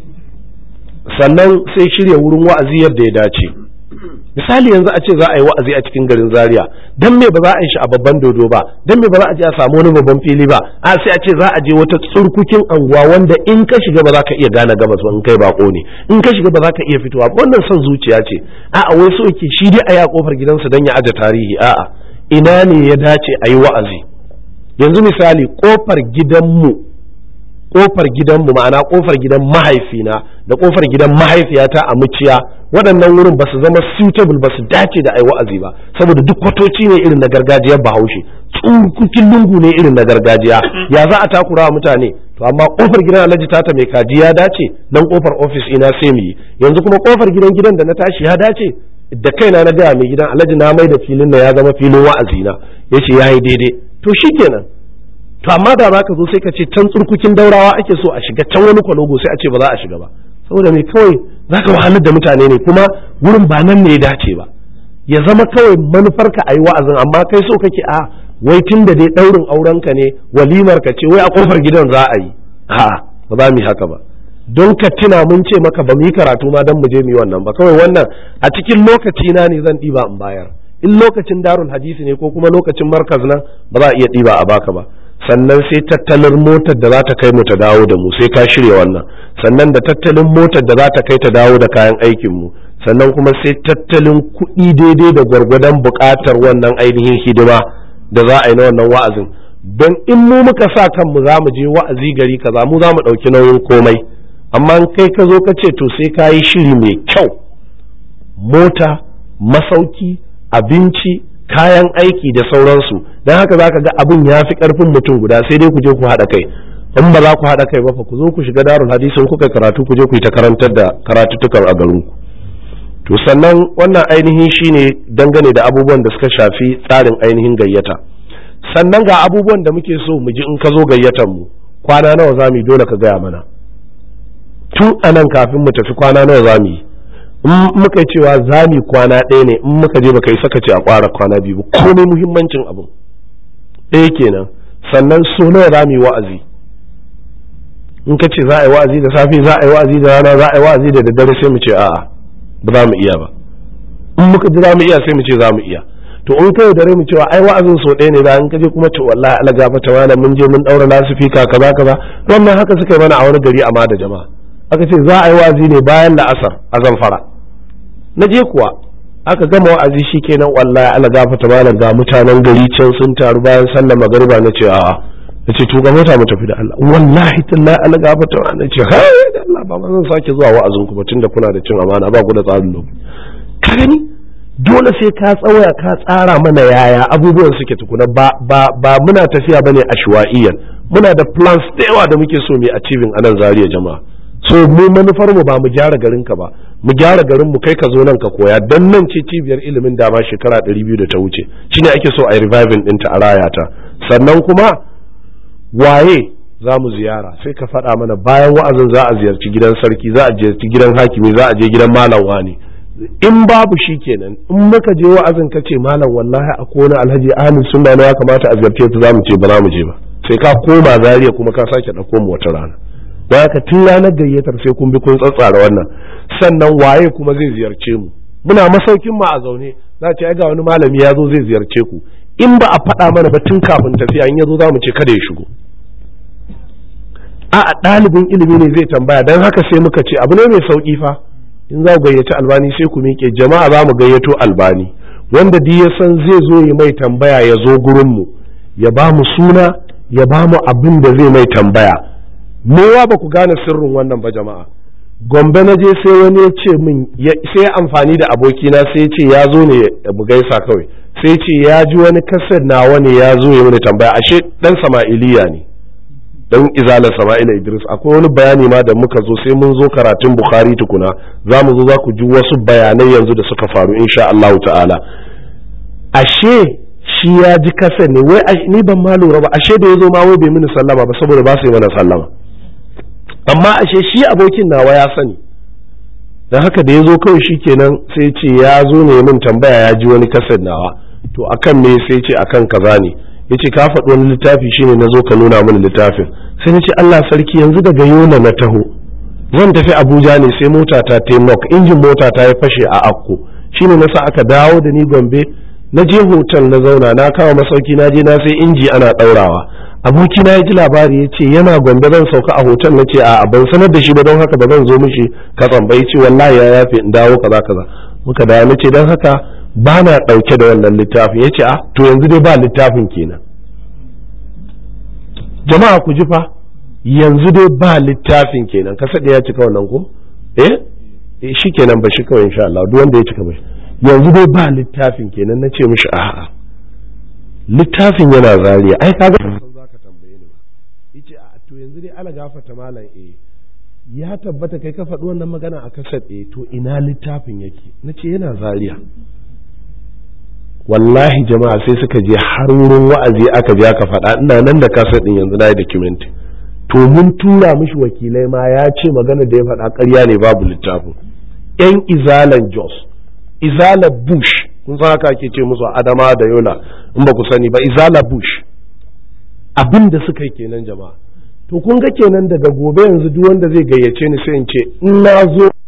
sannan sai shirya wurin wa'azi yadda ya dace misali yanzu a ce za a yi wa'azi a cikin garin zaria dan me ba za a yi shi a babban dodo ba dan me ba za a je a samu wani babban fili ba a sai a ce za a je wata tsurkukin anguwa wanda in ka shiga ba za ka iya gane gabas ba in kai bako ne in ka shiga ba za ka iya fitowa wannan son zuciya ce a'a wai so yake shi dai a ya kofar gidansa dan ya aje tarihi a'a ina ne ya dace a yi wa'azi yanzu misali kofar gidanmu kofar gidanmu ma'ana kofar gidan mahaifina da kofar gidan mahaifiyata a muciya waɗannan wurin ba su zama suitable ba su dace da ai wa'azi ba saboda duk kwatoci ne irin na gargajiyar bahaushe tsurkukin lungu ne irin na gargajiya ya za a takura wa mutane to amma kofar gidan alhaji tata mai kaji ya dace nan kofar ofis ina sai mu yi yanzu kuma kofar gidan gidan da na tashi ya dace da kaina na gaya mai gidan alhaji na mai da filin na ya zama filin wa'azi na yace yayi daidai to shikenan to amma da zaka zo sai ka ce can tsurkukin daurawa ake so a shiga can wani kwalogo sai a ce ba za a shiga ba saboda me kawai zaka wahalar da mutane ne kuma wurin ba nan ne ya dace ba ya zama kawai manufarka a yi wa'azin amma kai so kake a wai tun da dai ɗaurin aurenka ne walimar ka ce wai a kofar gidan za a yi a'a ba za mu yi haka ba don ka tuna mun ce maka ba mu yi karatu ma don mu je mu yi wannan ba kawai wannan a cikin lokaci na ne zan ɗiba in bayar in lokacin darul hadisi ne ko kuma lokacin markaz nan ba za a iya ɗiba a baka ba sannan sai tattalin motar da za ta kai mu ta dawo da mu sai ka shirya wannan sannan da tattalin motar da za ta kai ta dawo da kayan aikin mu sannan kuma sai tattalin kuɗi daidai da gwargwadon buƙatar wannan ainihin hidima da za a yi na wannan wa'azin don in mu muka sa kanmu za mu je wa'azi gari kaza mu za mu ɗauki nauyin komai amma kai ka zo ka ce to sai ka yi shiri mai kyau mota masauki abinci kayan aiki da sauransu don haka za ka ga abin ya fi ƙarfin mutum guda sai dai ku je ku haɗa kai in ba za ku haɗa kai ba fa ku zo ku shiga darul hadisin kuka karatu ku je ku yi ta karantar da karatuttukan a garinku to sannan wannan ainihin shine dangane da abubuwan da suka shafi tsarin ainihin gayyata sannan ga abubuwan da muke so mu ji in ka zo gayyatar mu kwana nawa za mu yi dole ka gaya mana tun anan kafin mu tafi kwana nawa za mu yi in muka cewa za mu kwana ɗaya ne in muka je baka yi saka ce a kwara kwana biyu ba komai muhimmancin abu ɗaya kenan sannan so nawa za mu yi wa'azi in ka ce za a yi wa'azi da safe za a yi wa'azi da rana za a yi wa'azi da daddare sai mu ce a'a ba za mu iya ba in muka ji za mu iya sai mu ce za mu iya to in kai dare mu cewa ai wa'azin so ɗaya ne da in ka je kuma to wallahi ala gafa ta wala mun je mun daura lasifika kaza kaza wannan haka suka yi mana a wani gari amma da jama'a aka ce za a yi wa'azi ne bayan la'asar a zamfara na je kuwa aka gama wa'azi shikenan wallahi ala gafa ta wala ga mutanen gari can sun taru bayan sallar magariba na ce a'a na ce to ga mota mu tafi da Allah wallahi tallahi ala gafa ta wala na ce hai da Allah ba zan sake zuwa wa'azin ku ba tunda kuna da cin amana ba ku da tsarin lokaci ka gani dole sai ka tsawaya ka tsara mana yaya abubuwan suke tukuna ba ba ba muna tafiya bane ashwaiyan muna da plans da yawa da muke so mu achieving anan zariya jama'a so mu manufar mu ba mu gyara garin ka ba mu gyara garin mu kai ka zo nan ka koya dan nan ce cibiyar ilimin dama shekara 200 da ta wuce shine ake so a reviving ɗinta a rayata sannan kuma waye za mu ziyara sai ka faɗa mana bayan wa'azin za a ziyarci gidan sarki za a ziyarci gidan hakimi za a je gidan malam wani in babu shi kenan in muka je wa'azin ka ce malam wallahi a kona alhaji ahlus sunna ne ya kamata a ziyarce ta za mu ce ba za mu je ba sai ka koma zariya kuma ka sake ɗauko mu wata rana don haka tun ranar gayyatar sai kun bi kun tsatsara wannan sannan waye kuma zai ziyarce mu muna masaukin mu a zaune za ce ai ga wani malami ya zo zai ziyarce ku in ba a faɗa mana ba tun kafin tafiya in ya zo za mu ce kada ya shigo a ɗalibin ilimi ne zai tambaya don haka sai muka ce abu ne mai sauƙi fa in za ku gayyaci albani sai ku miƙe jama'a za mu gayyato albani wanda duk ya san zai zo ya mai tambaya ya zo gurinmu ya ba mu suna ya ba mu abin da zai mai tambaya mewa ba ku gane sirrin wannan ba jama'a gombe na je sai wani ya ce min sai amfani da abokina sai ce ya zo ne mu gaisa kawai sai ce ya ji wani kasar nawa ne ya zo ya mini tambaya ashe dan sama'iliya ne dan izalar sama'ila idris akwai wani bayani ma da muka zo sai mun zo karatun bukhari tukuna za mu zo za ku ji wasu bayanai yanzu da suka faru insha Allah ta'ala ashe shi ya ji kasa ne wai ni ban ma lura ba ashe da ya zo ma wai bai mini sallama ba saboda ba su yi mana sallama amma ashe shi abokin nawa ya sani dan haka da ya zo kawai shi kenan sai ce ya zo ne min tambaya ya ji wani kasar nawa to akan me sai ce akan kaza ne yace ka faɗi wani littafi shine na zo ka nuna mini littafin sai na ce Allah sarki yanzu daga yola na taho zan tafi Abuja ne sai mota ta taimok injin mota ta ya fashe a akko shine na sa aka dawo da ni Gombe na je hotel na zauna na kawo masauki na je na sai inji ana ɗaurawa aboki na ya ji labari ya ce yana Gombe zan sauka a hotel na ce a ban sanar da shi ba don haka ba zan zo mishi katsan ba ya ce wallahi ya yafe in dawo kaza kaza muka dawo na ce don haka ba na ɗauke da wannan littafin ya ce a to yanzu dai ba littafin kenan jama'a ku ji fa yanzu dai ba littafin kenan ka da ya cika wannan ko eh shi kenan ba shi kawai insha Allah duk wanda ya cika ba yanzu dai ba littafin kenan na ce mishi a'a littafin yana zariya ai kaga san zaka tambaye ni ba yace a to yanzu dai ala gafata malam eh ya tabbata kai ka faɗi wannan magana a kasar eh to ina littafin yake na ce yana zaria wallahi jama'a sai suka je har wurin wa'azi aka je aka faɗa ina nan da kasar ɗin yanzu na yi document to mun tura mishi wakilai ma ya ce magana da ya faɗa ƙarya ne babu littafin yan izalan jos izala bush kun san haka ake ce musu adama da yola in ba ku sani ba izala bush abin da suka yi kenan jama'a to kun ga kenan daga gobe yanzu duk wanda zai gayyace ni sai in ce in na zo